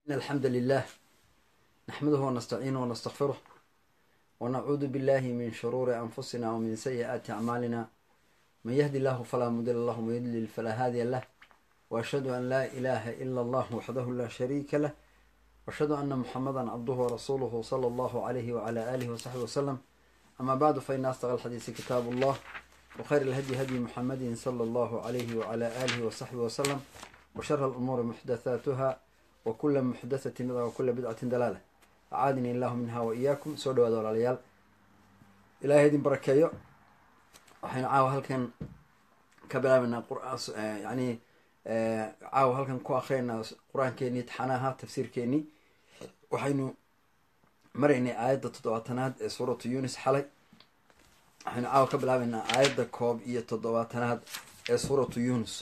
إن الحمد لله نحمده ونستعينه ونستغفره ونعوذ بالله من شرور أنفسنا ومن سيئات أعمالنا من يهدي الله فلا مضل له ومن يضلل فلا هادي له وأشهد أن لا إله إلا الله وحده لا شريك له وأشهد أن محمدا عبده ورسوله صلى الله عليه وعلى آله وصحبه وسلم أما بعد فإن أصدق الحديث كتاب الله وخير الهدي هدي محمد صلى الله عليه وعلى آله وصحبه وسلم وشر الأمور محدثاتها وكل محدثة بدعة وكل بدعة دلالة أعاذني الله منها وإياكم soo dhawaada walaalayaal ilaahay idin barakeeyo waxaynu caawa halkan ka bilaabaynaa yani caawa halkan ku akriyaynaa qur-aankeenii taxanaha tafsiirkeenii waxaynu maraynay aayadda toddobaatanaad ee suuratu yunis xalay waxaynu caawa ka bilaabaynaa aayadda koob iyo toddobaatanaad ee suuratu yunus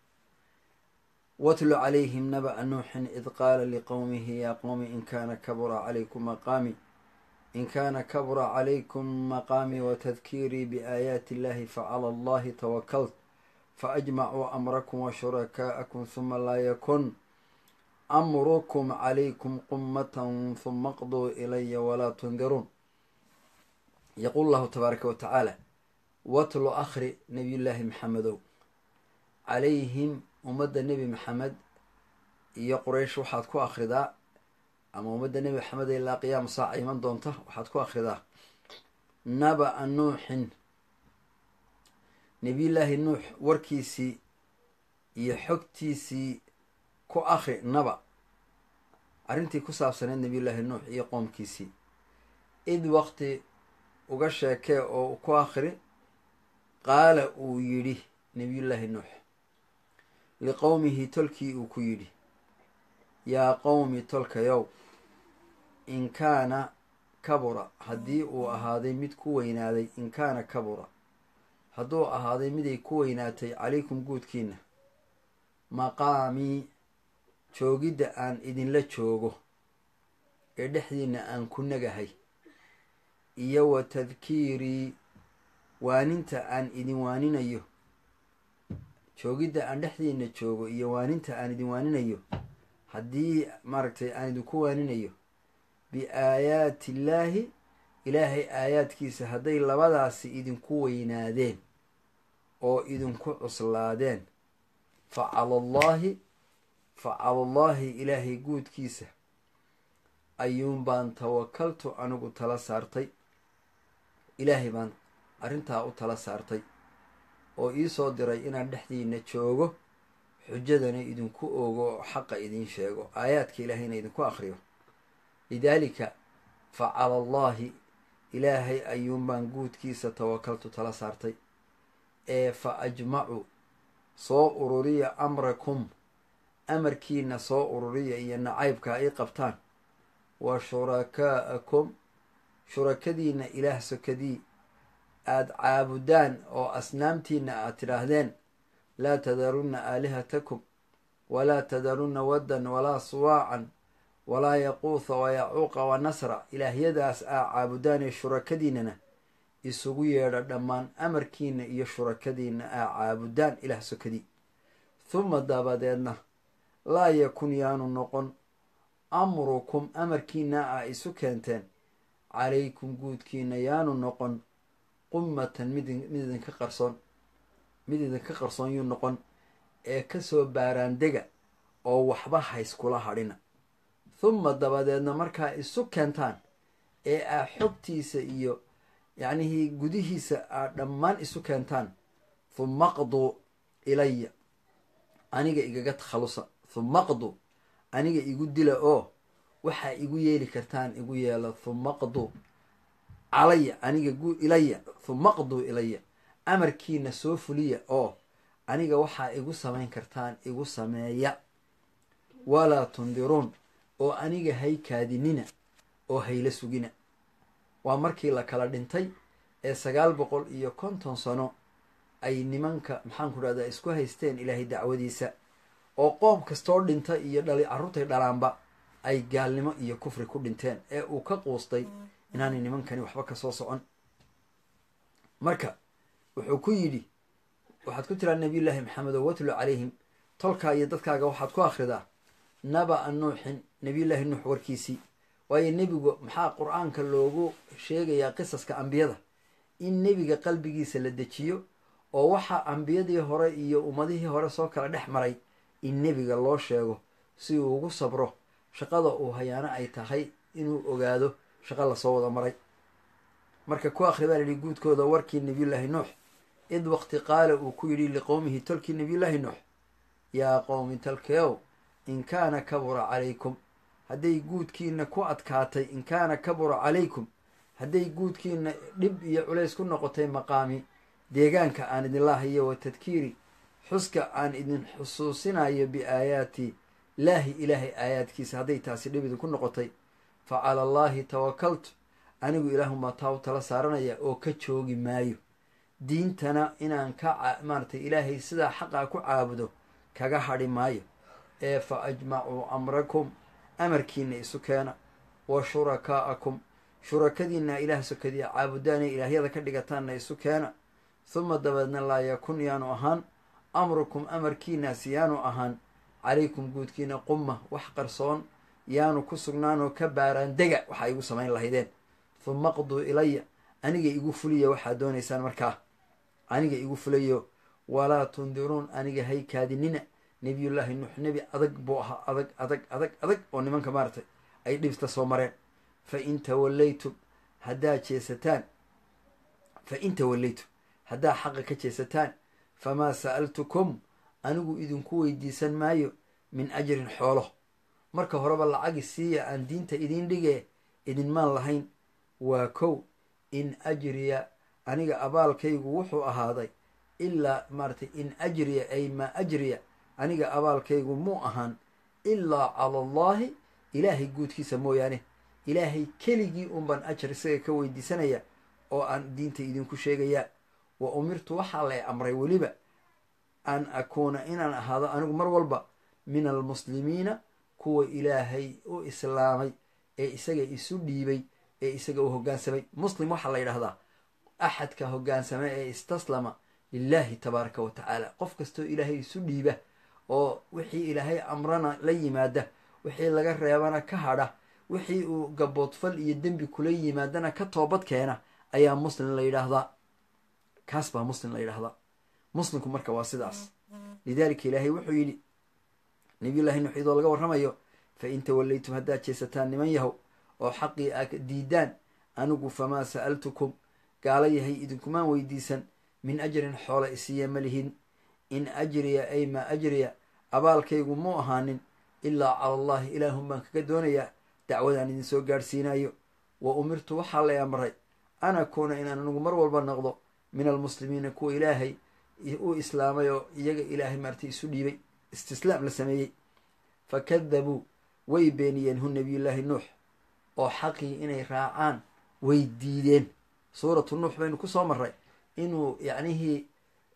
watlu calayhim naba'a nuuxin id qaala liqowmihi yaa qowmi in kaana kabura calaykum maqaami in kaana kabura calaykum maqaamii watadkiirii biaayaati illahi facala allahi tawakalt faajmacuu amrakum washurakaa'akum huma laa yakun amrukum calaykum qummatan huma qduu ilaya walaa tundiruun yaquul llahu tabaaraka wa tacaala watlu akhri nabiyullaahi maxamedow calayhim ummadda nebi maxamed iyo quraysh waxaad ku akhridaa ama ummadda nebi maxamed ilaa qiyaama saaca iman doonta waxaad ku akhridaa naba'a nuuxin nebiyullaahi nuux warkiisii iyo xogtiisii ku akhri naba arrintii ku saabsaneed nebiyullaahi nuux iyo qoomkiisii id waqti uga sheekee oo ku akhri qaala uu yidhi nebiyullaahi nuux liqowmihi tolkii uu ku yidhi yaa qowmi tolkayow in kaana kabura haddii uu ahaaday mid ku weynaaday in kaana kabura hadduu ahaaday miday ku weynaatay calaykum guudkiina maqaamii joogidda aan idinla joogo ee dhexdiina aan ku nagahay iyo wa tadkiirii waaninta aan idin waaninayo joogidda aan dhexdiina joogo iyo waaninta aan idin waaninayo haddii maaragtay aan idinku waaninayo biaayaati illaahi ilaahay aayaadkiisa hadday labadaasi idinku weynaadeen oo idinku cuslaadeen fa cala allaahi fa cala allaahi ilaahay guudkiisa ayuun baan tawakaltu anigu tala saartay ilaahay baan arrintaa u tala saartay oo iisoo diray inaan dhexdiina joogo xujadana idinku ogo oo xaqa idiin sheego aayaadka ilaahayna idinku akriyo lidaalika fa cala allaahi ilaahay ayuunbaan guudkiisa tawakaltu tala saartay ee fa ajmacu soo ururiya amrakum amarkiina soo ururiya iyo nacaybka ay qabtaan wa shurakaa'akum shurakadiina ilaah sokadii aada caabudaan oo asnaamtiina aad tidhaahdeen laa tadarunna aalihatakum walaa tadarunna waddan walaa suwaacan walaa yaquutha wa yacuuqa wa nasra ilaahyadaas aa caabudaan ee shurakadiinana isugu yeedha dhammaan amarkiina iyo shurakadiina aa caabudaan ilaah sokadii huma dabadeedna laa yakun yaanu noqon amrukum amarkiina aa isu keenteen calaykum guudkiina yaanu noqon qummatan mid mid idinka qarsoon mid idinka qarsoon yuu noqon ee kasoo baaraandega oo waxba hayskula hadhina huma dabadeedna markaa isu keentaan ee aa xogtiisa iyo yacnihii gudihiisa aa dhammaan isu keentaan huma qduu ilaya aniga igaga takhalusa huma qduu aniga igu dila oo waxaa igu yeeli kartaan igu yeela huma qduu calaya aniga ilaya huma qduu ilaya amarkiina soo fuliya oo aniga waxaa igu samayn kartaan igu sameeya walaa tundiruun oo aniga hay kaadinina oo hayla sugina waa markii la kala dhintay ee sagaal boqol iyo konton sano ay nimanka maxaanku dhahdaa isku haysteen ilaahay dacwadiisa oo qoom kastoo dhinta iyo dhali carruurtay dhalaanba ay gaalnimo iyo kufri ku dhinteen ee uu ka quustay inaanay nimankani waxba kasoo socon marka wuxuu ku yidhi waxaad ku tiraa nabiyullaahi maxamed oo watlu calayhim tolkaa iyo dadkaaga waxaad ku akhridaa naba'a nuuxin nebiyullaahi nuux warkiisii waayo nebigu maxaa qur-aanka loogu sheegayaa qisaska ambiyada in nebiga qalbigiisa la dejiyo oo waxaa ambiyadii hore iyo ummadihii hore soo kala dhex maray in nebiga loo sheego si uu ugu sabro shaqada uu hayaano ay tahay inuu ogaado shaqo lasoo wada maray marka ku akhri baa lihi guudkooda warkii nebiyullaahi nuux id waqti qaala uu ku yidhi liqowmihi tolkii nebiyullaahi nuux yaa qowmi talkeow in kaana kabura calaykum hadday guudkiina ku adkaatay in kaana kabura calaykum hadday guudkiina dhib iyo culays ku noqotay maqaami deegaanka aan idinla hayo wa tadkiiri xuska aan idin xusuusinayo biaayaati laahi ilaahay aayaadkiisa hadday taasi dhib idinku noqotay fa cala allaahi tawakaltu anigu ilaahumaa taa u tala saaranaya oo ka joogi maayo diintana inaan ka maaratay ilaahay sidaa xaqaa ku caabudo kaga hadhi maayo ee fa ajmacuu amrakum amarkiina isu keena wa shurakaa'akum shurakadiina ilaah sokadiya caabudaanay ilaahyada ka dhigataanna isu keena huma dabeedna laa yakun yaanu ahaan amrukum amarkiinaasi yaanu ahaan calaykum guudkiina qumma wax qarsoon yaanu ku sugnaanoo ka baaraan dega waxaa igu samayn lahaydeen huma qduu ilaya aniga igu fuliya waxaad doonaysaan markaa aniga igu fulayo walaa tundiruun aniga haykaadinina nebiyullaahi nuux nebi adag buu ahaa adag adag adag adag oo nimanka maaratay ay dhibta soo mareen fa in tawallaytum haddaad jeesataan fa in tawallaytum haddaad xaqa ka jeesataan famaa sa'altukum anigu idinku weydiisan maayo min ajrin xoolo marka horeba lacagi siiya aan diinta idiin dhigee idinmaan lahayn waa kow in ajriya aniga abaalkaygu wuxuu ahaaday ilaa maaratay in ajriya ay maa ajriya aniga abaalkaygu muu ahaan ilaa cala allaahi ilaahay guudkiisa mooyaane ilaahay keligii unbaan ajar isaga ka weydiisanaya oo aan diinta idinku sheegayaa wa umirtu waxaa lay amray weliba an akuuna inaan ahaado anigu mar walba min almuslimiina kuwa ilaahay u islaamay ee isaga isu dhiibay ee isaga u hoggaansamay muslim waxaa la yidhahdaa axadka hoggaansama ee istaslama lilaahi tabaaraka wa tacaala qof kastoo ilaahay isu dhiiba oo wixii ilaahay amrana la yimaada wixii laga reebana ka hadha wixii uu gaboodfal iyo dembi kula yimaadana ka toobad keena ayaa muslim la yidhaahdaa kaas baa muslim la yidhahdaa muslimku marka waa sidaas lidaalika ilaahay wuxuu yidhi nabiyullahi nuux iyadoo laga warramayo fa in tawallaytum haddaad jeesataan niman yahow oo xaqii aa diidaan anigu famaa sa'altukum gaala yahay idinkumaan weydiisan min ajrin xoola isiiya ma lihin in ajriya ay maa ajriya abaalkaygu muu ahaanin ilaa cala allaahi ilaahun baan kaga doonayaa dacwadaan idin soo gaadhsiinayo wa umirtu waxaa lay amray an akuuna inaan anigu mar walba noqdo min almuslimiina kuwa ilaahay u islaamay oo iyaga ilaahay maartay isu dhiibay istislaam la sameeyey fa kadabuu way beeniyeen hu nabiyullaahi nuux oo xaqii inay raacaan way diideen suuratu nuux baynu ku soo marray inuu yacnihii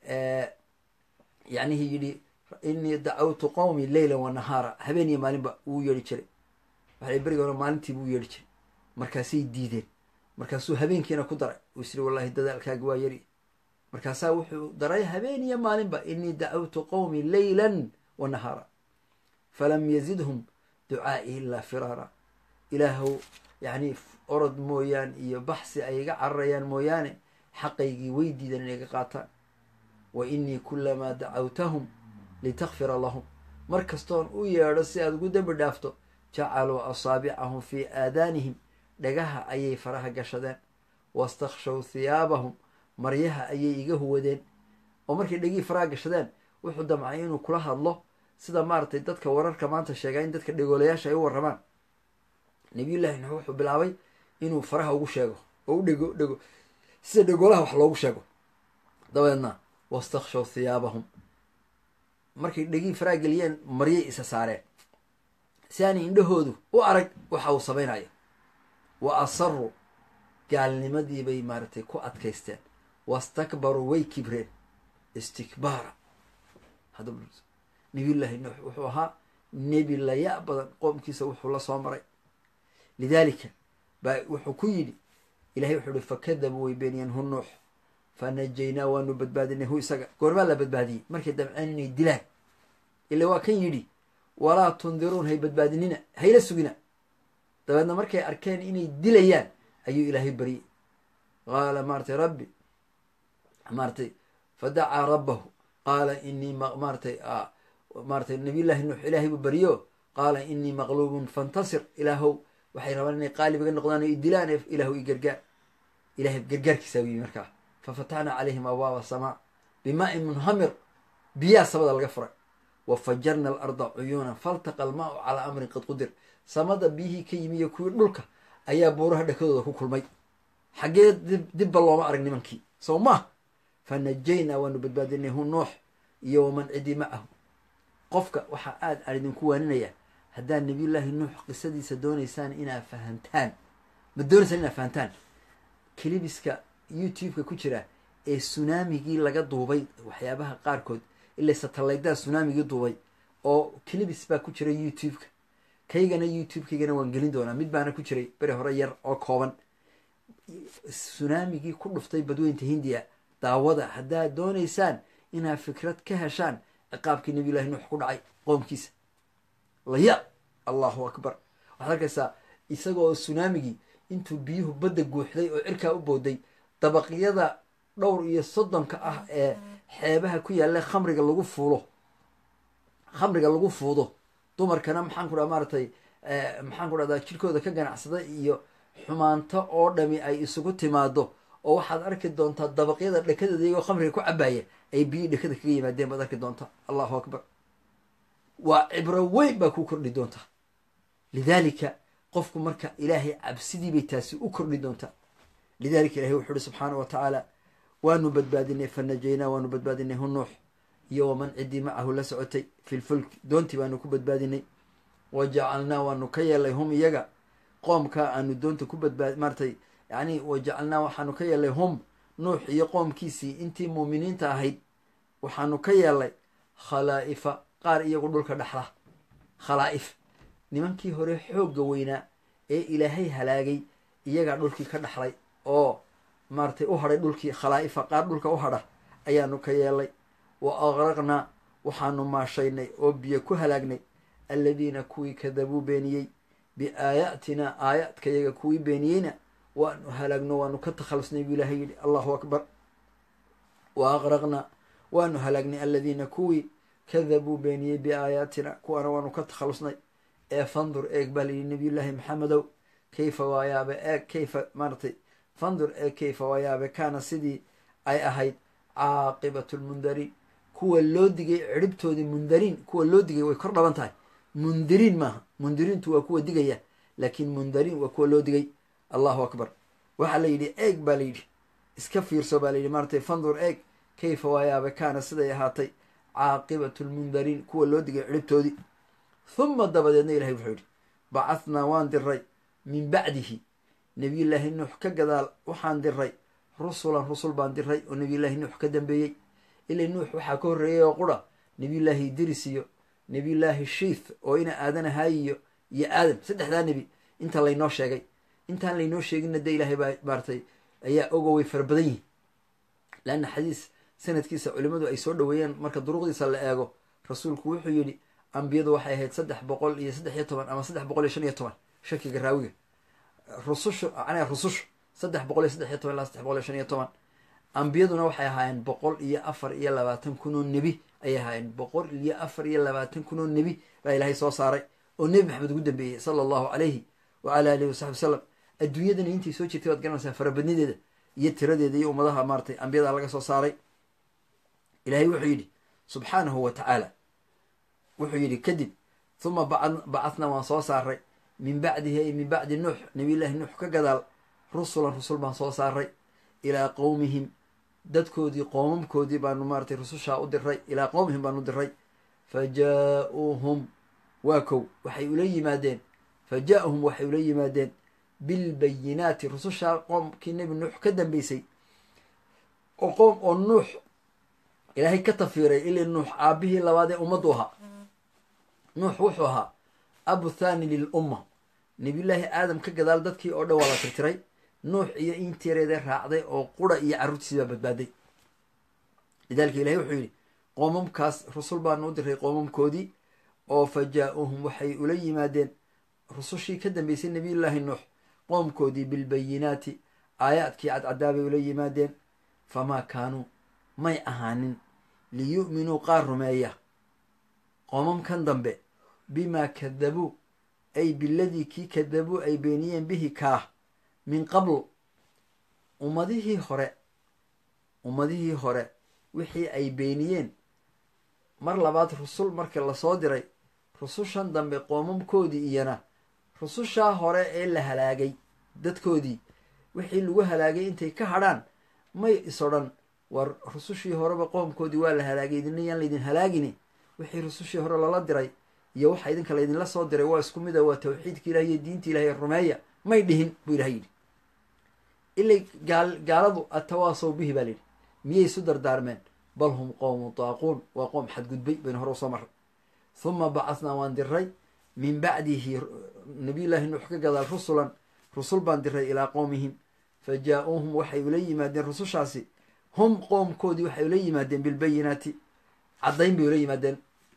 yacnihii yidhi inii dacawtu qowmi leyla wa nahaara habeen iyo maalinba wuu yeedhi jiray waxay beriga hore maalintiibuu yeedhi jiray markaasay diideen markaasuu habeenkiina ku daray uu isiri wallahi dadaalkaaga waa yari markaasaa wuxuu daray habeen iyo maalinba inii dacawtu qowmi leylan wa nahaara falam yazidhum ducaa'ii ilaa firaara ilaahow yacni orod mooyaan iyo baxsi ay iga cararayaan mooyaane xaqaygii way diidan inay ga qaataan wa inii kulamaa dacawtahum litakfira lahum mar kastoon u yeedho si aad ugu dembi dhaafto jacaluu asaabicahum fii aadaanihim dhagaha ayay faraha gashadeen wastakhshaw thiyaabahum maryaha ayay iga huwadeen oo markay dhegihii faraha gashadeen wuxuu damcay inuu kula hadlo sida maaragtay dadka wararka maanta sheegaa in dadka dhegoolayaasha ay u warramaan nabiyullahi nuux wuxuu bilaabay inuu faraha ugu sheego oo u dhego dhego sida dhegoolaha wax loogu sheego dabeedna wastakhshaw thiyaabahum markay dhegihii faraha geliyeen maryay isa saareen si aanay indhahoodu u arag waxa uu samaynayo wa asaruu gaalnimadii bay maaragtay ku adkaysteen wastakbaruu way kibreen istikbaara nabiyullaahi nuux wuxuu ahaa nebi laya badan qoomkiisa wuxuu la soo maray lidaalika baa wuxuu ku yidhi ilahay wuxuu ihi fakadabuu way beeniyeen hu nuux fa najaynaa waanu badbaadinay hu isaga goormaa la badbaadiyey markay damceen inay dilaan ila waa kan yidhi walaa tundiruun hay badbaadinina hayla sugina dabeedna markay arkeen inay dilayaan ayuu ilaahay baryey qaala maaratay rabbi maaratay fadacaa rabbahu qaala inii maaratay maaratay nabiyullahi nuux ilaahay buu baryo qaala inii maqluubun fantasir ilaahow waxay rabaan inay qaalib iga noqdaan o i dilaan ilaahu i gargaar ilahay gargaarkiisaa u yimi markaa fa fatxnaa calayhim abwaaba samaa bimaa-in munhamir biyaa samada laga furay wa fajarna alarda cuyuunan faltaqa almaau calaa amrin qad qudir samada biyihii ka yimi iyo kuwii dhulka ayaa buuraha dhakadooda ku kulmay xaggee dibba looma arag nimankii soo maah fa najaynaa waanu badbaadinay hu nuux iyo waman cidii macahu qofka waxaa aada aan idinku waaninayaa haddaad nabiyullaahi nuux qisadiisa doonaysaan inaad fahantaan ma doonaysaan inaad fahantaan kilibiska youtube-ka ku jira ee sunaamigii laga duubay waxyaabaha qaarkood ilaa satalaydaa sunaamigii duubay oo kilibis baa ku jira youtube-ka kaygana youtube-kaygana waan gelin doonaa mid baana ku jiray beri hore yar oo kooban sunaamigii ku dhuftay badweynta hindiya daawada haddaad doonaysaan inaad fikrad ka heshaan ciqaabkii nabiyullahi nuux ku dhacay qoomkiisa laya allahu akbar waxaad arkaysaa isagoo sunaamigii intuu biyuhu badda guuxday oo cirkaa u booday dabaqyada dhowr iyo soddonka ah ee xeebaha ku yaalla khamriga lagu fuulo khamriga lagu fuudo dumarkana maxaan ku dhaha maaratay maxaan ku dhahdaa jirkooda ka ganacsada iyo xumaanto oo dhami ay isugu timaado oo waxaad arki doontaa dabaqyada dhekadeeda iyagoo khamriga ku cabaaya ay biyii dhekada kaga yimaadeen baad arki doontaa allahu akbar waa cibro weyn baa ku kordhi doontaa lidaalika qofku marka ilaahay cabsidii bay taasi u kordhi doontaa lidalika ilahay wuxu uhi subxaana wa tacaala waanu badbaadinay fa najaynaa waanu badbaadinay hu nuux iyo waman ciddii macahu la socotay fi lfulk doontii baanu ku badbaadinay wa jacalnaa waanu ka yeelay hum iyaga qoomkaa aanu doonta ku badbaad maaratay yani wa jacalnaa waxaanu ka yeelay hum nuux iyo qoomkiisii intii muuminiinta ahayd waxaanu ka yeelay khalaa'ifa qaar iyagu dhulka dhexla khalaa'if nimankii hore xoogga weynaa ee ilaahay halaagay iyagaa dhulkii ka dhexlay oo maaratay u hadhay dhulkii khalaa'ifa qaar dhulka u hadha ayaanu ka yeelay wa aqraqnaa waxaanu maashaynay oo biyo ku halaagnay alladiina kuwii kadabuu beeniyey biaayaatinaa aayaadka yaga kuwii beeniyeyna waanu halaagno waanu ka takhalusnay buu ilaahay yidhi allahu akbar wa aqraqnaa waanu halaagnay alladiina kuwii kadabuu beeniyey biaayaatina kuwaana waanu ka takhalusnay ee fandur eeg baa layidhi nabiyullaahi maxamedow kayfa waayaabe eeg kayfa maaratay fandur eeg kayfa waayaabe kaana sidii ay ahayd caaqibatu lmundariin kuwa loo digay ciribtoodii mundariin kuwa loo digay way kor dhaban tahay mundiriin maaha mundiriintu waa kuwa digaya laakiin mundariin waa kuwa loo digay allahu akbar waxaa la yidhi eeg baa layidhi iska fiirso baa layidhi maaratay fandur eeg kayfa waayaabe kaana siday ahaatay caaqibatu lmundariin kuwa loo digay ciribtoodii huma dabadeedna ilahay wuxuu yidhi bacahnaa waan diray min bacdihi nabiyullaahi nuux ka gadaal waxaan diray rusulan rusul baan diray oo nabiyullaahi nuux ka dambeeyey ilay nuux waxaa ka horreeyay oo qura nabiyullaahi idris iyo nabiyullaahi shiith oo ina aadanahay iyo iyo aadam saddexdaa nebi inta laynoo sheegay intaan laynoo sheeginna dee ilaahay baa maaratay ayaa ogo way fara badan yihin leanna xadiis sanadkiisa culimmadu ay soo dhoweeyeen marka duruqdiisa la eego rasuulku wuxuu yidhi ambiyadu waxay ahayd saddex boqol iyo saddex iyo toban ama saddex boqol iyo shan iyo toban shakiga raawiga rusushu macnaha rusushu saddex boqol iyo saddex iyo toban ilaa saddex boqol iyo shan iyo toban ambiyaduna waxay ahaayeen boqol iyo afar iyo labaatan kun oo nebi ayay ahaayeen boqol iyo afar iyo labaatan kun oo nebi baa ilaahay soo saaray oo nebi maxamed ugu dambeeyey sala allahu calayhi wa ala alihi wasaxbi wasalam adduunyadana intay soo jirtay waad garanaysaa farabadnideeda iyo tiradeeda iyo ummadaha maaratay ambiyada laga soo saaray ilaahay wuxuu yidhi subxaanahu wa tacaala wuxuu yidhi kadib huma bacathnaa waan soo saaray min bacdihi ay min bacdi nuux nabiyullaahi nuux ka gadaal rusulan rusul baan soo saaray ilaa qowmihim dadkoodii qoomamkoodii baanu maaratay rusushaa u diray ilaa qowmihim baanu diray fa jaa-uuhum waa kow waxay ula yimaadeen fa jaa-uhum waxay ula yimaadeen bilbayinaati rusushaa qoomkii nebi nuux ka dambeysay oo qoom oo nuux ilaahay ka tafiiray ilaa nuux aabihii labaad ee ummaddu ahaa nuux wuxuu ahaa abu thani lil umma nabiyullaahi aadam ka gadaal dadkii oo dhan waa la tirtiray nuux iyo intireeda raacday oo qura iyo carruurtiisii baa badbaaday lidaalika ilahay wuxuu yidhi qoomamkaas rusul baanu u diray qoomamkoodii oo fa jaa-uuhum waxay ula yimaadeen rusushii ka dambeysay nebiyullaahi nuux qoomkoodii bilbayinaati aayaadkii cadcadaa bay ula yimaadeen famaa kaanuu may ahaanin liyu'minuu qaar rumeeya qoomamkan dambe bimaa kadabuu ay biladii kii kadabuu ay beeniyeen bihi kaah min qabl ummadihii hore ummadihii hore wixii ay beeniyeen mar labaad rusul marka lasoo diray rusushan dambe qoomamkoodii iyana rusushaa hore ee la halaagay dadkoodii wixii lagu halaagay intay ka hadrhaan may is odhan war rusushii horeba qoomkoodii waa la halaagay idina yaan laydin halaagini wixii rusushii hore lala diray iyo waxa idinka laydinla soo diray waa isku mid a waa tawxiidka ilahi iyo diinta ilahi rumeeya may dhihin buu ilaha yidhi ilay gaal gaaladu atawaasow bihi baa layidhi miyay isu dardaarmeen bal hum qowmu daaquun waa qoom xadgudbay baynu hore usoo marray huma bacathnaa waan diray min bacdihi nabiyullaahi nuux ka gadaal rusulan rusul baan diray ilaa qowmihim fa jaa-uuhum waxay ula yimaadeen rusushaasi hum qoomkoodii waxay ula yimaadeen bilbayinaati caddayn bay ula yimaadeen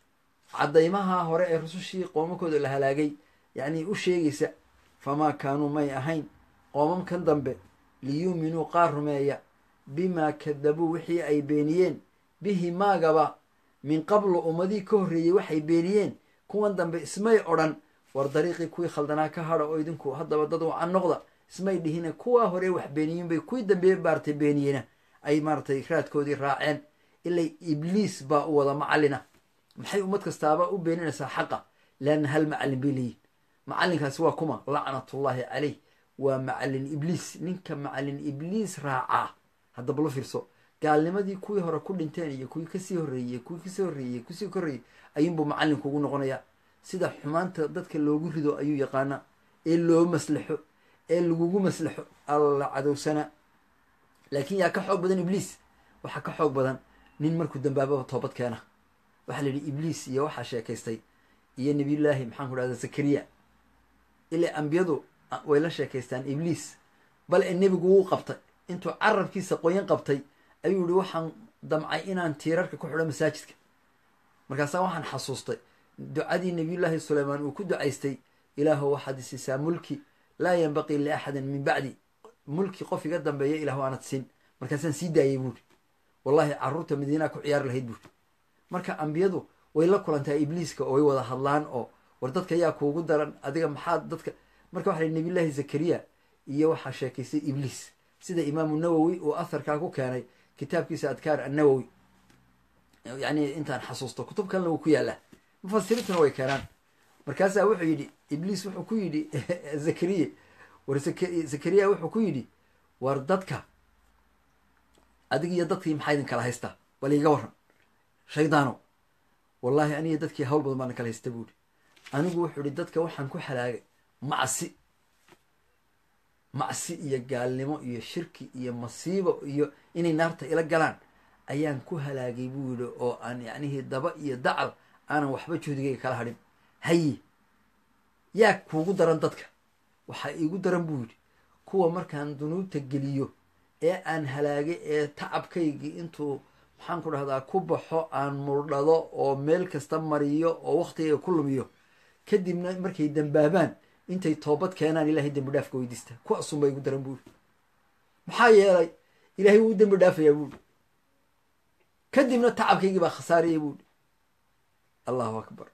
caddaymaha hore ee rusushii qoomamkooda la halaagay yacnii u sheegaysa famaa kaanuu may ahayn qoomamkan dambe liyuuminuu qaar rumeeya bimaa kadabuu wixii ay beeniyeen bihi maagaba min qablu ummadihii ka horreeyey waxay beeniyeen kuwan dambe ismay odhan war dariiqii kuwii khaldanaa ka hadha oo idinku haddaba dad wacan noqda ismay dhihine kuwaa hore wax beeniyin bay kuwii dambe maaragtay beeniyena ay maaratay raadkoodii raaceen ilay ibliis baa u wada macallina maxay ummad kastaaba u beeninaysaa xaqa leanna hal macallin bay leeyihin macallinkaasi waa kuma lacnatullaahi caleyh waa macallin ibliis ninka macallin ibliis raacaa haddaba la fiirso gaalnimadii kuwii hore ku dhinteen iyo kuwii kasii horreeyey kuwii kasii horreeyey kusii horreeyey ayuunbuu macallinku ugu noqonayaa sida xumaanta dadka loogu rido ayuu yaqaanaa ee loo maslaxo ee lagugu maslaxo alla cadowsana laakiin yaa ka xoog badan ibliis waxaa ka xoog badan nin markuu dambaababa toobad keena waxaa la yidhi ibliis iyo waxaa sheekaystay iyo nebiyullaahi maxaan ku dhahda zakariya ilaa ambiyadu way la sheekaystaan ibliis bal ee nebigu wuu qabtay intuu carabkiisa qoyan qabtay ayuu yihi waxaan damcay inaan tiirarka ku xidho masaajidka markaasaa waxaan xasuustay ducadii nebiyullaahi suleymaan uu ku ducaystay ilaahu waxaad isiisaa mulki laa yanbaqii liaxadin min bacdi mulki qof iga dambeeya ilahu aanad siin markaasaan sii daayay buuri wallahi carruurta madiinaa ku ciyaari lahayd buuri marka ambiyadu way la kulantaa ibliiska oo way wada hadlaan oo war dadka yaa kuugu daran adiga maxaad dadka marka waxa lahi nabiyullaahi zakariya iyo waxaa sheekaystay ibliis sida imaamu nawowi uu atharkaa ku keenay kitaabkiisa adkaar annawowi yacni intaan xasuusto kutub kalena wuu ku yaallaa mufasiriintuna way keenaan markaasaa wuxuu yidhi ibliis wuxuu ku yidhi zakariya war zakariya wuxuu ku yidhi war dadka adig iyo dadkii maxaa idin kala haystaa bal iiga waran shaydaano wallaahi aniga dadkii hawl badan baana kala haysta buuri anigu wuxuu ihi dadka waxaan ku halaagay macsi macsi iyo gaalnimo iyo shirki iyo masiibo iyo inay naarta ila galaan ayaan ku halaagay buu yidhi oo aan yacnihii daba iyo dacal aanan waxba juhdigayga kala hadhin haye yaa kuugu daran dadka waxaa iigu daran buu yidhi kuwa markaan dunuubta geliyo ee aan halaagay ee tacabkaygii intuu maxaan ku dhahdaa ku baxo aan murdhado oo meel kasta mariyo oo waktigayga ku lumiyo kadibna markay dambaabaan intay toobad keenaan ilahay dembi dhaafka weydiista kuwaasunba igu daran buuri maxaa yeelay ilahay wuu dembi dhaafayaa buuri kadibna tacabkaygii baa khasaaraya buuri allahu akbar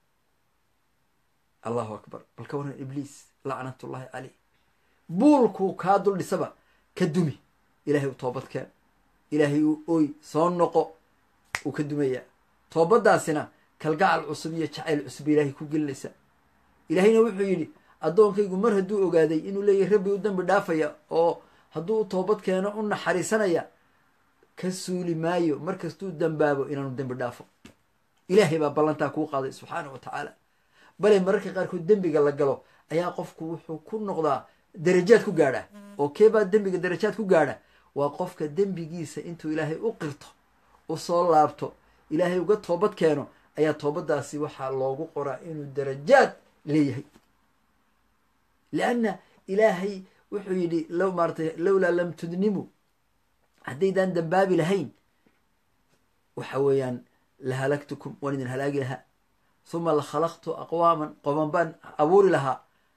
allahu akbar bal ka waran ibliis lacnatullaahi caleyh buulkuu kaa dul dhisaba ka dumi ilahay u toobad keen ilaahay uu oy soo noqo uu ka dumayaa toobaddaasina kalgacal cusub iyo jacayl cusub ba ilaahay ku gelinaysaa ilaahayna wuxuu yidhi addoonkaygu mar hadduu ogaaday inuu leeyahy rabbi u dembi dhaafaya oo hadduu u toobad keeno u naxariisanaya ka suuli maayo markastuu dambaabo inaanu dembi dhaafo ilaahay baa ballantaa kuu qaaday subxaanah wa tacaala bale mararka qaarkood dembiga la galo ayaa qofku wuxuu ku noqdaa darajaad ku gaadha oo keebaa dembiga darajaad ku gaadha waa qofka dembigiisa intuu ilaahay u qirto u soo laabto ilaahay uga toobad keeno ayaa toobaddaasi waxaa loogu qoraa inuu darajaad leeyahay lianna ilaahay wuxuu yidhi low maaratay lowlaa lam tudnimu haddaydaan dambaabi lahayn waxa weeyaan la halagtukum waan idin halaagi lahaa huma la khalaqtu aqwaaman qoban baan abuuri lahaa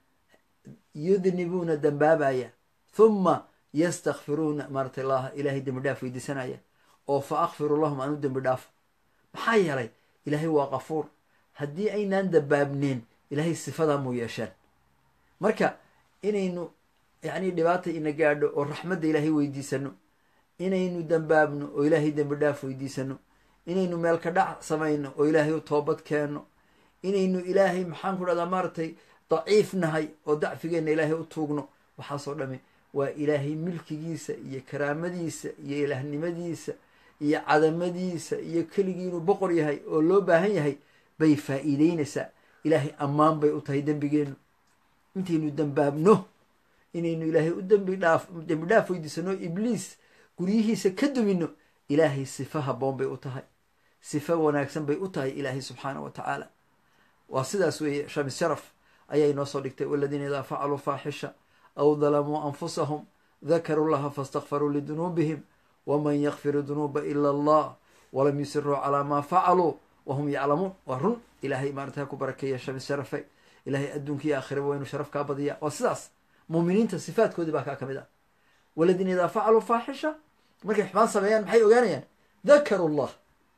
yudnibuuna dambaabaya huma yastakfiruuna maaratay allaha ilaahay dembi dhaaf weydiisanaya oo fa akfiru lahum aan u dembi dhaafo maxaa yeelay ilaahay waa qafuur haddii aynaan dambaabneen ilaahay sifadaa muu yeesheen marka inaynu yacni dhibaata ina gaadho oo raxmadda ilaahay weydiisano inaynu dambaabno oo ilaahay dembi dhaaf weydiisano inaynu meelka dhac samayno oo ilaahay u toobad keenno inaynu ilaahay maxaan ku dhahdaa maaratay daciif nahay oo dacfigeenna ilaahay u tuugno waxaasoo dhami waa ilaahay milkigiisa iyo karaamadiisa iyo ilaahnimadiisa iyo cadamadiisa iyo keligii inuu boqor yahay oo loo baahan yahay bay faa'iideynaysaa ilaahay ammaan bay u tahay dembigeennu intaynu dambaabno inaynu ilaahay u dembi dhaaf dembi dhaaf weydiisano ibliis guryihiisa ka dumino ilaahay sifa habboon bay u tahay sifa wanaagsan bay u tahay ilaahay subxaana wa tacaala waa sidaas weeye shamis sharaf ayaa inoo soo dhigtay waladiina idaa facaluu faaxisha aw dalamuu anfusahum dakaruu llaha faastakfaruu lidunuubihim waman yakfiru dunuuba ila allah walam yusiruu calaa maa facaluu wahum yaclamuun waa run ilaahay maarata ha ku barakeeya shamis sharafe ilaahay adduunka iyo aakhiraba waa inuu sharaf kaa badiya waa sidaas muuminiinta sifaadkoodii baa kaa ka mid ah waladiina idaa facaluu faaxisha markay xumaan sameeyaan maxay ogaanayaan dakaru llah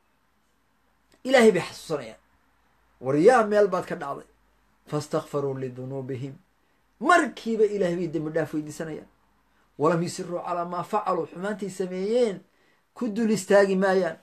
ilaahay bay xasuusanayaan waryaa meel baad ka dhacday faastakfaruu lidunuubihim markiiba ilaahay bay dembi dhaaf weydiisanayaan walam yusiruu calaa maa facaluu xumaantay sameeyeen ku dul istaagi maayaan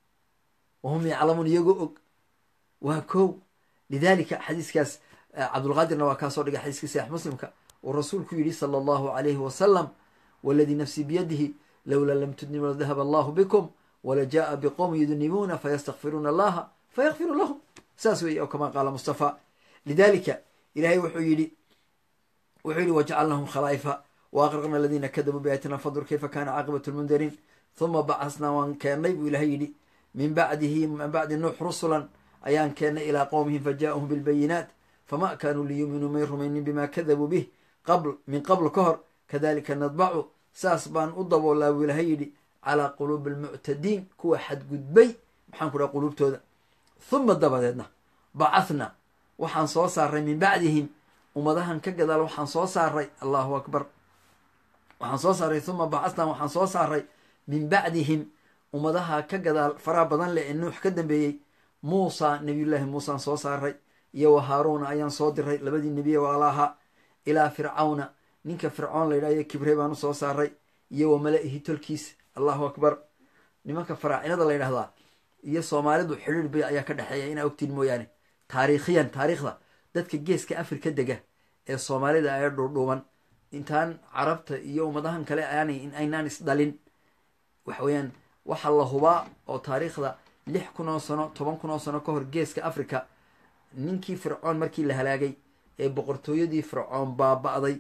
wahum yaclamuun iyagoo og waa kow lidaalika xadiiskaas cabdulqaadirna waa kaa soo dhigay xadiiskii saxiix muslimka uu rasuulku yidhi sala allahu alayhi wasalam waladii nafsii biyadihi lowlaa lam tudnimu ladahaba allahu bikum wala jaaa biqowmi yudnibuuna fayastakfiruuna allaha fayakfiru lahum saas weeye oo kamaa qaala mustafa lidaalika ilaahay wuxuu yidhi wuxuu yidhi wajacalnahum khalaa'ifa wa aqraqna aladiina kadabuu biaayatina fandur kayfa kaana caaqibatu lmundariin huma bacasnaa waan keennay buu ilahay yidhi min bacdihi min bacdi nuux rusulan ayaan keennay ilaa qowmihim fajaa'uhum bilbayinaat fama kaanuu liyuuminuu may rumaynin bima kadabuu bih qabl min qabl ka hor kadalika nadbacu saas baan u daboolaa buu ilahay yidhi calaa quluubi almuctadiin kuwa xadgudbay maxaan ku dhaha quluubtooda huma dabadeedna bacathnaa waxaan soo saaray min bacdihim ummadahan ka gadaal waxaan soo saaray allahu akbar waxaan soo saaray huma bacathnaa waxaan soo saaray min bacdihim ummadaha ka gadaal faraha badan leh ee nuux ka dambeeyey muusa nebiyullaahi muusaan soo saaray iyo wa haaruuna ayaan soo diray labadii nebiye walaalaha ilaa fircawna ninka fircoon la yidhahyo kibrey baan u soo saaray iyo wa mala-ihi tolkiis allahu akbar nimanka faraacinada la yidhahdaa iyo soomaalidu xidhiir bay ayaa ka dhexeeya inaa ogtiin mooyaane taariikhiyan taariikhda dadka geeska afrika dega ee soomaalida ee dhuudhuuban intaan carabta iyo ummadahan kale aanay aynaan isdhalin waxa weeyaan waxaa la hubaa oo taariikhda lix kun oo sano toban kun oo sano ka hor geeska africa ninkii fircoon markii la halaagay ee boqortooyadii fircoon baaba-day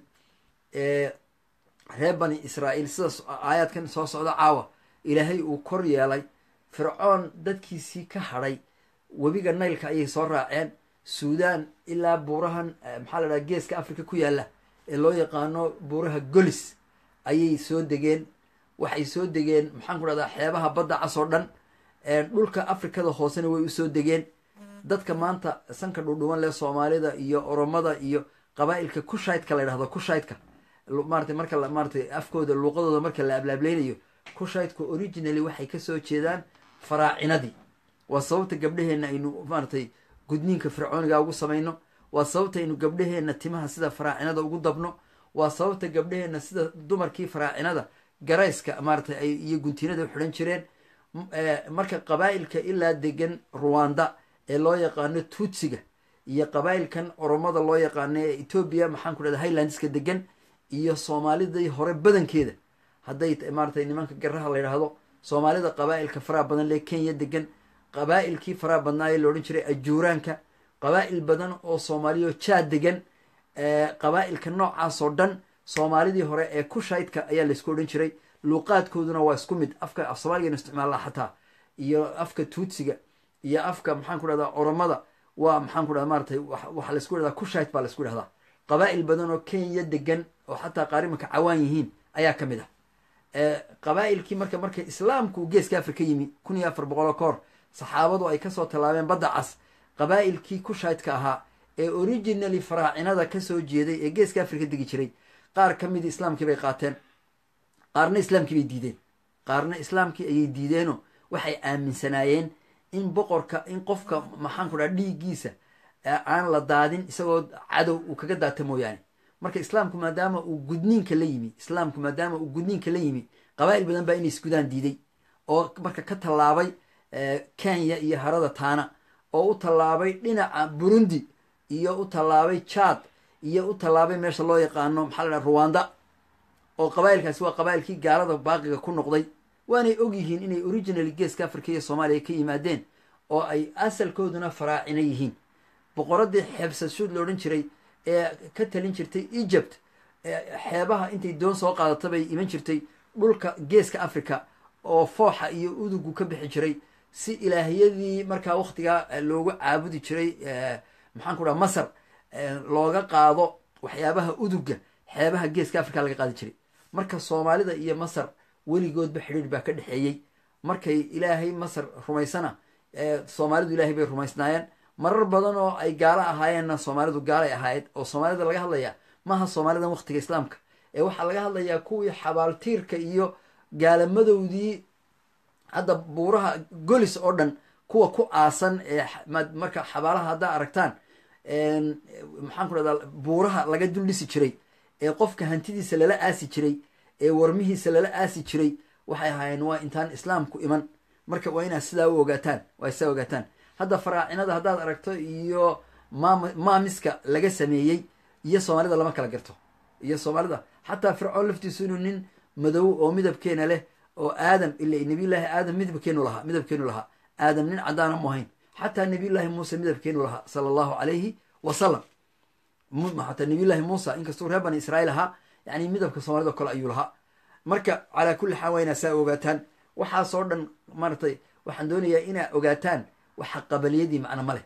ee reer bani israa'iil sidaas aayaadkan soo socda caawa ilaahay uu kor yeelay fircoon dadkiisii ka hadhay webiga naylka ayay soo raaceen suudaan ilaa buurahan maxaa la dhaha geeska africa ku yaalla ee loo yaqaano buuraha golis ayay soo degeen waxay soo degeen maxaan ku dhahdaa xeebaha badda cas oo dhan dhulka afrikada hoosena way usoo degeen dadka maanta sanka dhudhuban leh soomaalida iyo oromada iyo qabaa'ilka kushaydka la ydhahdo kushaydka maratay marka maaratay afkooda luuqadooda marka la ablaablaynayo kushaydka originally waxay kasoo jeedaan faraacinadii waa sababta gabdhaheenna aynu maaratay gudniinka fircooniga ugu samayno waa sababta aynu gabdhaheenna timaha sida faraacinada ugu dabno waa sababta gabdhaheenna sida dumarkii faraacinada garayska maaratay iyo guntinada u xidhan jireen marka qabaa'ilka ilaa degan ruwanda ee loo yaqaano tuutsiga iyo qabaa'ilkan oromada loo yaqaano ee etoobiya maxaan ku dhahda highlandska degan iyo soomaalidii hore badankeeda hadday maaratay nimanka garaha la yidhaahdo soomaalida qabaa'ilka faraha badan lee kenya degan qabaa'ilkii faraha badnaayee la odhan jiray ajuuraanka qabaa'il badan oo soomaaliyo jaad degan qabaa'ilka noocaasoo dhan soomaalidii hore ee kushaydka ayaa laysku odhan jiray luuqaadkooduna waa isku mid afka af soomaaliganu isticmaallaa xataa iyo afka tuutsiga iyo afka maxaan ku dhahdaa oromada waa maxaan ku dhahda maaratay waxaa laysku dhahdaa kushayd baa laysku dhahdaa qabaa'il badan oo kenya degan oo xataa qaarimanka cawaan yihiin ayaa ka mid ah qabaa'ilkii marka marka islaamku geeska afrika yimi kun iyo afar boqol oo ka hor saxaabadu ay kasoo tallaabeen badda cas qabaa'ilkii kushaydka ahaa ee originally faraacinada kasoo jeeday ee geeska africa degi jiray qaar ka midii islaamkii bay qaateen qaarna islaamkii bay diideen qaarna islaamkii ayay diideenoo waxay aaminsanaayeen in boqorka in qofka maxaan ku dhaha dhiiggiisa aan la daadin isagoo cadow uu kaga daata mooyaane marka islaamku maadaama uu gudniinka la yimi islaamku maadaama uu gudniinka la yimi qabaa'il badan baa inay isgudaan diiday oo marka ka tallaabay kenya iyo harada taana oo u tallaabay dhinaca burundi iyo u tallaabay jad iyo u tallaabay meesha loo yaqaano maxaa la dhaha ruwanda oo qabaa'ilkaasi waa qabaa'ilkii gaalada baaqiga ku noqday waanay og yihiin inay originally geeska africa iyo soomaaliya ka yimaadeen oo ay asalkooduna faraacina yihiin boqoradii xeebsashuud la odhan jiray ee ka talin jirtay egypt xeebaha intay doon soo qaadata bay iman jirtay dhulka geeska africa oo fooxa iyo udugu ka bixi jiray si ilaahiyadii markaa waktigaa loogu caabudi jiray maxaan ku dhaha masar looga qaado waxyaabaha uduga xeebaha geeska africa laga qaadi jiray marka soomaalida iyo masar weligoodba xidhiir baa ka dhexeeyey markay ilaahay masar rumaysana soomaalidu ilaahay bay rumaysnaayeen marar badan oo ay gaalo ahaayeenna soomaalidu gaalay ahaayed oo soomaalida laga hadlayaa maaha soomaalidan waktiga islaamka ee waxaa laga hadlayaa kuwii xabaaltiirka iyo gaalamadowdii hadda buuraha golis oo dhan kuwa ku aasan ee marka xabaalaha haddaa aragtaan maxaan ku dhahdaa buuraha laga dul dhisi jiray ee qofka hantidiisa lala aasi jiray ee warmihiisa lala aasi jiray waxay ahaayeen waa intaan islaamku iman marka waa inaad sidaa u ogaataan waa sidaa ogaataan hadda faraacinada haddaad aragto iyo maam maamiska laga sameeyey iyo soomaalida lama kala garto iyo soomaalida xataa fircoon laftiisu inuu nin madow oo midabkeena leh oo aadam ila nabiyullaahi aadam midabkeenu lahaa midabkeenu lahaa aadam nin caddaana mu ahayn xataa nabiyullaahi muuse midabkeenu lahaa sala allahu calayhi wasalam xataa nabiyullaahi muusa inkastuu reer bani israa'iil ahaa yani midabka soomaalida o kale ayuu lahaa marka calaa kulli xaal waa inaa saa ogaataan waxaasoo dhan maaratay waxaan doonayaa inaa ogaataan waxa qabaliyadii macno ma leh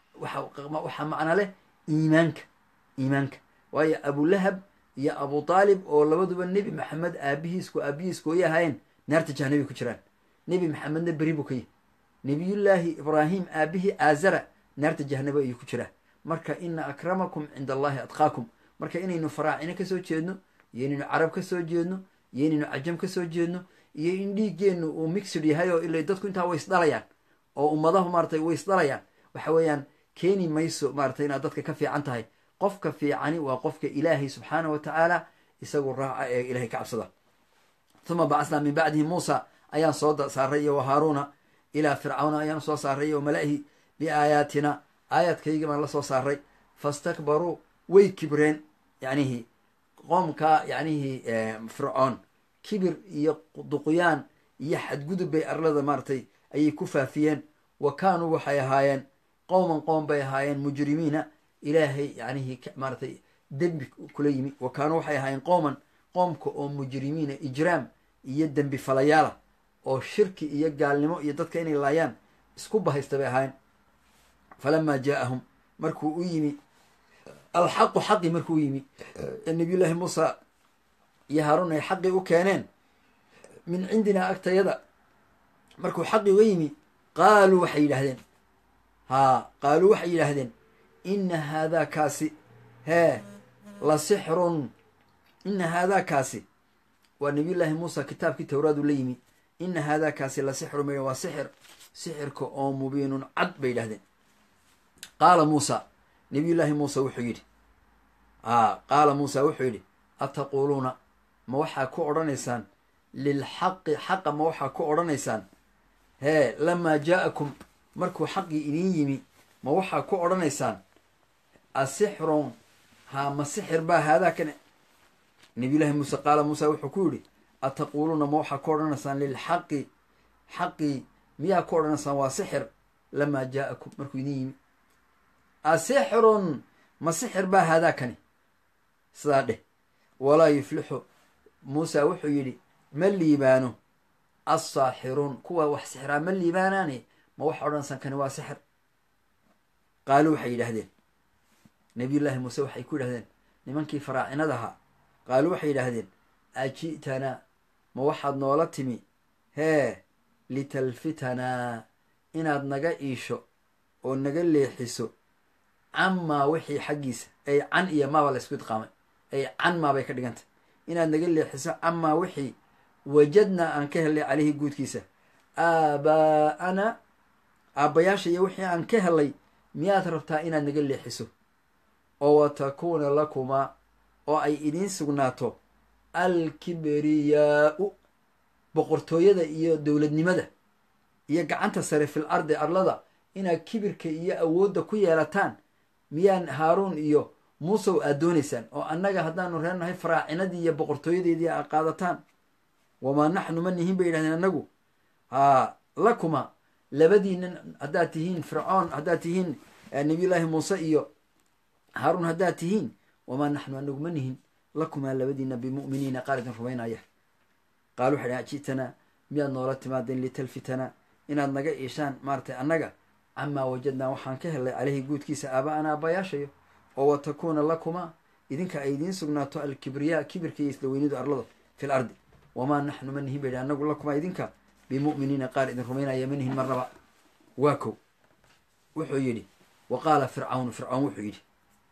waxaa macno leh iimaanka iimaanka waayo abulahab iyo abu taalib oo labaduba nebi maxamed aabihiisku aabihiisku ay ahaayeen naarta jahnabi ku jiraan nebi maxamedna beri buu ka yihi nebiyullaahi ibraahim aabihii aazara naarta jahnabo ayuu ku jiraa marka ina akramakum cinda allahi adqaakum marka inaynu faraacino kasoo jeedno iyo inaynu carab kasoo jeedno iyo inaynu cajam kasoo jeedno iyo in dhiiggeennu uu mixid yahay oo ila dadku intaa way isdhalayaan oo ummadahu maaratay way isdhalayaan waxa weeyaan keeni mayso maaratay inaad dadka ka fiican tahay qofka fiicani waa qofka ilaahay subxaana wa tacaala isagu raaca ee ilahay ka cabsada uma bacasnaa min bacdihi muusa ayaan soo saaray iyo wa haaruuna ilaa fircawna ayaan soo saaray iyo mala'ihi biaayaatina aayaadkayga baan la soo saaray fastakbaruu way kibreen yacnihii qoomkaa yacnihii fircoon kibir iyo duqyaan iyo xadgudub bay arlada maaratay ayay ku faafiyeen wa kaanuu waxay ahaayeen qowman qoom bay ahaayeen mujrimiina ilaahay yacnihii maaratay dembi kula yimi wa kaanuu waxay ahaayeen qooman qoomka oo mujrimiina ijraam iyo dembi falayaala oo shirki iyo gaalnimo iyo dadka inay laayaan isku bahaysta bay ahaayeen falamaa jaaahum markuu u yimi alxaqu xaqi markuu u yimi ee nabiyullaahi muusa iyo haaruun ay xaqii u keeneen min cindinaa agtayada markuu xaqii uga yimi qaaluu waxay yidhaahdeen haa qaaluu waxay yidhaahdeen ina haadaa kaasi hee la sixrun ina haadaa kaasi waa nabiyullaahi muusa kitaabkii towraadu la yimi ina haadaa kaasi la sixrun ma waa sixir sixirka oo mubiinun cad bay yidhahdeen qaala muusa nabiyullaahi muusa wuxuu yidhi a qaala muusa wuxuu yidhi ataquuluuna ma waxaa ku odhanaysaan lilxaqi xaqa ma waxaa ku odhanaysaan hee lamaa jaa'akum markuu xaqii idiin yimi ma waxaa ku odhanaysaan asixrun haa ma sixir baa haadaa kane nabiyullaahi muuse qaala muusa wuxuu ku yidhi ataquuluuna ma waxaa ku odhanaysaan lilxaqi xaqii miyaa ku odhanaysaan waa sixir lamaa jaa'akum markuu idiin yimi asixrun ma sixir baa haadaa kani sidaa dheh walaa yuflixu muusa wuxuu yidhi ma liibaano assaaxiruun kuwa wax sixiraa ma liibaanaane ma waxa odhanaysaan kani waa sixir qaaluu waxay yidhaahdeen nabiyullaahi muuse waxay ku yidhahdeen nimankii faraacinadahaa qaaluu waxay yidhaahdeen aji'tanaa ma waxaad noola timi hee litalfitanaa inaad naga iisho oo naga leexiso camaa wixii xaggiisa ay can iyo maaba la isku idqaamay ay can maabay ka dhigantay inaad naga leexiso camaa wixii wajadnaa aan ka helnay caleyhi guudkiisa aabaa'ana aabbayaasha iyo wixii aan ka helay miyaad rabtaa inaad naga leexiso oo wa takuuna lakumaa oo ay idiin sugnaato alkibriyaau boqortooyada iyo dowladnimada iyo gacanta sare fil ardi arlada inaad kibirka iyo awoodda ku yeelataan miyaan haaruun iyo muusow aad doonaysaan oo annaga haddaanu reenahay faraacinadii iyo boqortooyadeedii aad qaadataan wamaa naxnu ma nihin bay yidhahdeen annagu haa lakuma labadiinan haddaad tihiin fircoon haddaad tihiin nabiyullaahi muuse iyo haaruun haddaad tihiin wamaa naxnu anagu ma nihin lakumaa labadiina bimu'miniina qaar idin rumaynaya qaal waxay dhahan ji'tanaa miyaad noola timaadeen litalfitanaa inaad naga iishaan maaratay annaga camaa wajadnaa waxaan ka helay caleyhi guudkiisa aaba-ana aabbayaashayo oo wa takuuna lakumaa idinka ay idiin sugnaato alkibriyaa kibirka iyo isla weynidu arlada fil ardi wamaa naxnu ma nihin bay dhahan anagu lakumaa idinka bimu'miniina qaar idin rumaynaya ma nihin marnaba waa kow wuxuu yidhi wa qaala fircawnu fircawn wuxuu yidhi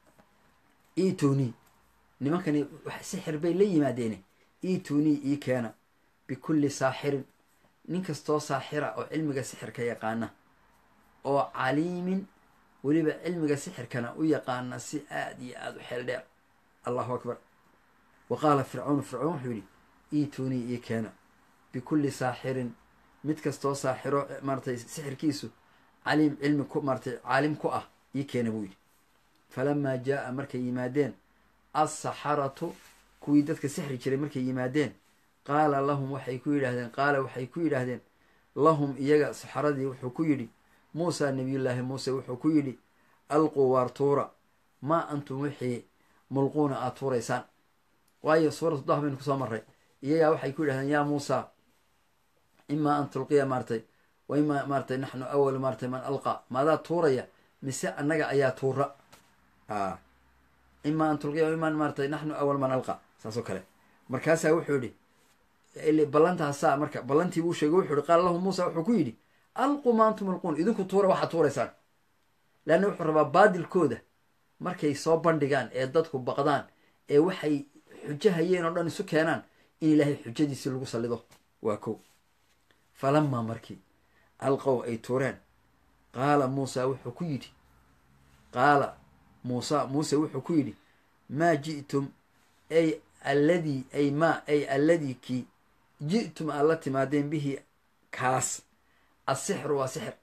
iitunii nimankani wax sixir bay la yimaadeene iitunii ii keena bikulli saaxirin nin kastoo saaxira oo cilmiga sixirka yaqaana oo caliimin weliba cilmiga sixirkana u yaqaana si aada iyo aada u xeel dheer allahu akbar wa qaala fircawn fircoon wuxuu yidhi iitunii ii keena bikulli saaxirin mid kastoo saaxiro maaratay sixirkiisu caliim cilmi ku maaratay caalim ku ah ii keena buu yidhi falamaa jaa'a markay yimaadeen alsaxaratu kuwii dadka sixri jiray markay yimaadeen qaala lahum waxay ku yidhaahdeen qaala waxay ku yidhaahdeen lahum iyaga saxaradii wuxuu ku yidhi muusa nabiyullaahi muuse wuxuu ku yidhi alquu waar tuura maa antum wixii mulquuna aad tuuraysaan waayo suuratu dah baynu kusoo marray iyagaa waxay ku yidhahdeen yaa muusa imaa an tulqiya maaratay wa imaa maaratay naxnu awal maaratay man alqa maadaa tuuraya mise annaga ayaa tuura a imaa an tulqiya wa imaa maaratay naxnu awal man alqa saas oo kale markaasaa wuxuu yihi ballantaasaa marka ballantii buu sheegay wuxuu yihi qaala lahu muusa wuxuu ku yidhi alqu ma antum alquun idinku tuura waxaad tuuraysaan leanna wuxuu rabaa baadilkooda markay soo bandhigaan ee dadku baqdaan ee waxay xujo hayeen oo dhan isu keenaan in ilaahay xujadiisii lagu sallido waa kow falamaa markii alqow ay tuureen qaala muusa wuxuu ku yidhi qaala muusa muuse wuxuu ku yidhi maa ji'tum ay alladii ay maa ay alladii kii ji'tum aad la timaadeen bihi kaas asixru waa sixir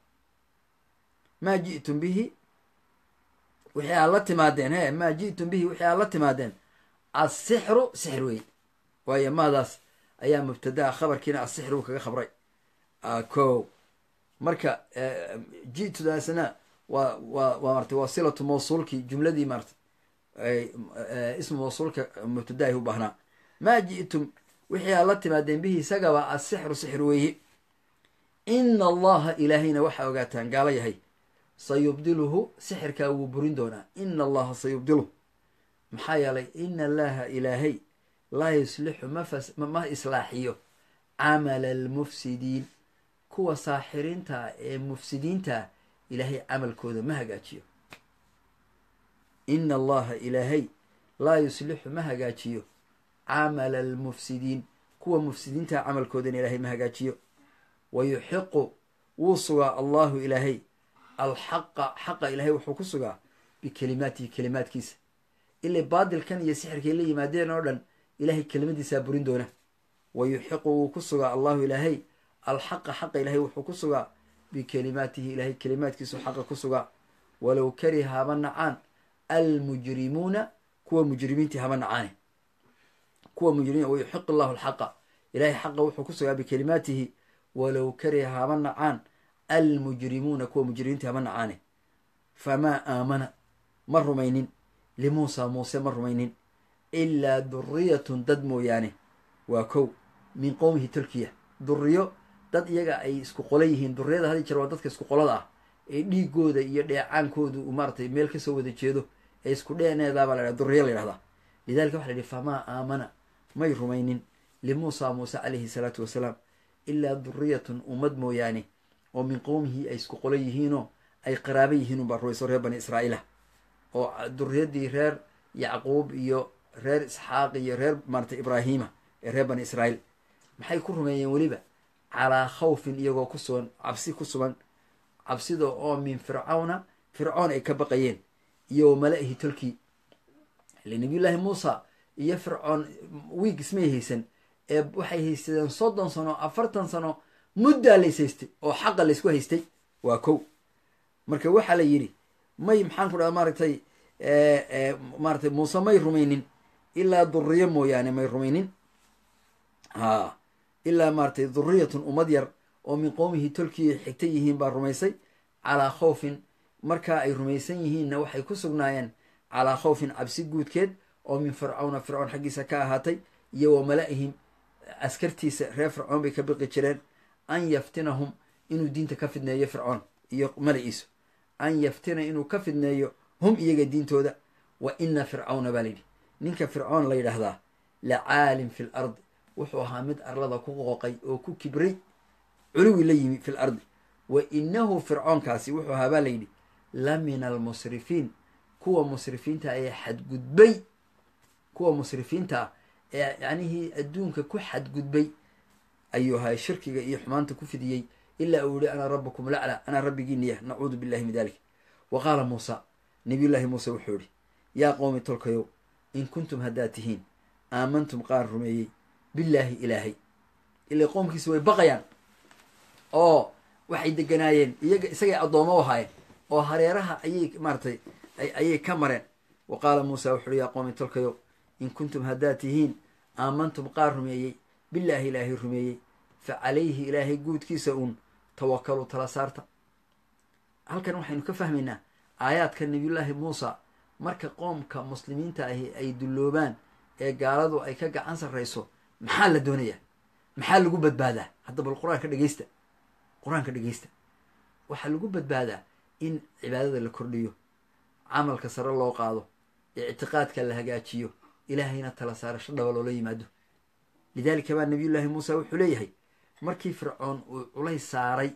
maa ji'tum bihi wixii aad la timaadeen he maa ji'tum bihi wixii aad la timaadeen asixru sixir wey waayo maadaas ayaa mubtadaa khabarkiina asixir uu kaga khabray ko marka ji'tudaasna waa waa waa maratay waa silatu mawsuulkii jumladii maratay ismu mawsuulka mubtadaahi u baahnaa maa ji'tum wixii aad la timaadeen bihi isagaba asixru sixir weeye ina allaha ilaahayna waxaa ogaataan gaalo yahay sayubdiluhu sixirkaa wuu burin doonaa ina allaha sayubdiluhu maxaa yeelay ina allaha ilaahay laa yuslixu mafas ma islaaxiyo camala almufsidiin kuwa saaxiriintaa ee mufsidiintaa ilaahay camalkooda ma hagaajiyo ina allaha ilaahay laa yuslixu ma hagaajiyo camala almufsidiin kuwa mufsidiintaa camalkoodana ilaahay ma hagaajiyo wa yuxiqu wuu sugaa allahu ilaahay alxaqa xaqa ilaahay wuxuu ku sugaa bikelimaatihi kelimaadkiisa ilay baadilkan iyo sixirkay la yimaadeen oo dhan ilaahay kelimadiisaa burin doona wa yuxiqu wuu ku sugaa allahu ilaahay alxaqa xaqa ilaahay wuxuu ku sugaa bikelimaatihi ilaahay kelimaadkiisu xaqa ku sugaa walow kariha haba nacaan almujrimuuna kuwa mujrimiintii haba nacaane kuwa mujrimiin wa yuxiqu allahu alxaqa ilaahay xaqa wuxuu ku sugaa bikelimaatihi walow kariha haba nacaan almujrimuuna kuwa mujrimiintii haba nacaane famaa aamana ma rumaynin limuusa muuse ma rumaynin ilaa duriyatun dad mooyaane waa kow min qowmihi tolkiya duriyo dad iyaga ay isku qola yihiin duriyada hadi jeer waa dadka isku qolada ah ee dhiigooda iyo dheecaankoodu uu maaratay meel kasoo wada jeedo ee isku dheeneedaabaa la dhaha duriyo la yhahdaa lidalika waxa la yihi famaa aamana may rumaynin limuusa muuse calayhi salaatu wasalaam ilaa duriyatun ummad mooyaane oo min qowmihi ay isku qolo yihiinoo ay qaraaba yihiin unbaa rumayso reer bani israa'iila oo duriyaddii reer yacquub iyo reer isxaaq iyo reer maarata ibraahiima ee reer bani israa'iil maxay ku rumeeyeen weliba calaa khawfin iyagoo ku sugan cabsi ku sugan cabsida oo min fircawna fircoon ay ka baqayeen iyo wa mala-ihi tolkii ile nabiyullaahi muusa iyo fircoon wiig ismay haysan ee waxay haysadeen soddon sano afartan sano muddaa lays haystay oo xaqa laysku haystay waa kow marka waxaa la yidhi may maxaan ku dhaha maaragtay maaratay muuse may rumaynin ilaa duriyo mooyaane may rumaynin ha ilaa maaratay duriyatun ummad yar oo min qowmihi tolkii xigta yihiin baa rumaysay calaa khawfin markaa ay rumaysan yihiinna waxay ku sugnaayeen calaa khawfin cabsi guudkeed oo min fircawna fircoon xaggiisa ka ahaatay iyo wa mala-ihim askartiisa reer fircoon bay ka biqi jireen an yaftinahum inuu diinta ka fidneeyo fircoon iyo mala-iisu an yaftina inuu ka fidneeyo hum iyaga diintooda wa ina fircawna baa layidhi ninka fircoon la yidhaahdaa la caalim fi l ardi wuxuu ahaa mid arlada ku qooqay oo ku kibray culuwi la yimi fi l ardi wa inahu fircoonkaasi wuxuu ahaa baa layidhi la min almusrifiin kuwa musrifiinta ee xadgudbay kuwa musrifiinta ah ee yacnihii adduunka ku xadgudbay ayuu ahay shirkiga iyo xumaanta ku fidiyey ilaa uu yihi ana rabukum lacla anaa rabbigiiniya nacuudu billahi min dalik wa qaala muusa nabiyullaahi muuse wuxuu yihi yaa qowmi tolkayow in kuntum haddaad tihiin aamantum qaar rumeeyey billaahi ilaahay ilaa qoomkiisa way baqayaan oo waxay deganaayeen iyaga isagay addoomo u ahaayeen oo hareeraha ayay maaratay ayay ka mareen wa qaala muusa wuxu uhi yaa qowmi tolkayow in kuntum haddaad tihiin aamantum qaar rumeeyey billaahi ilaahay rumeeyey fa calayhi ilaahay guudkiisa uun tawakalu tala saarta halkan waxaynu ka fahmaynaa aayaadka nabiyullaahi muusa marka qoomka muslimiinta ahi ay dulloobaan ee gaaladu ay ka gacan sarrayso maxaa la doonayaa maxaa lagu badbaadaa hadda bal qur-aanka dhegeysta qur-aanka dhegeysta waxaa lagu badbaadaa in cibaadada la kordhiyo camalka sare loo qaado ictiqaadka la hagaajiyo ilaahayna tala saarasho dhaba loola yimaado lidaalika baa nabiyullaahi muusa wuxuu leeyahay markii fircoon uu culays saaray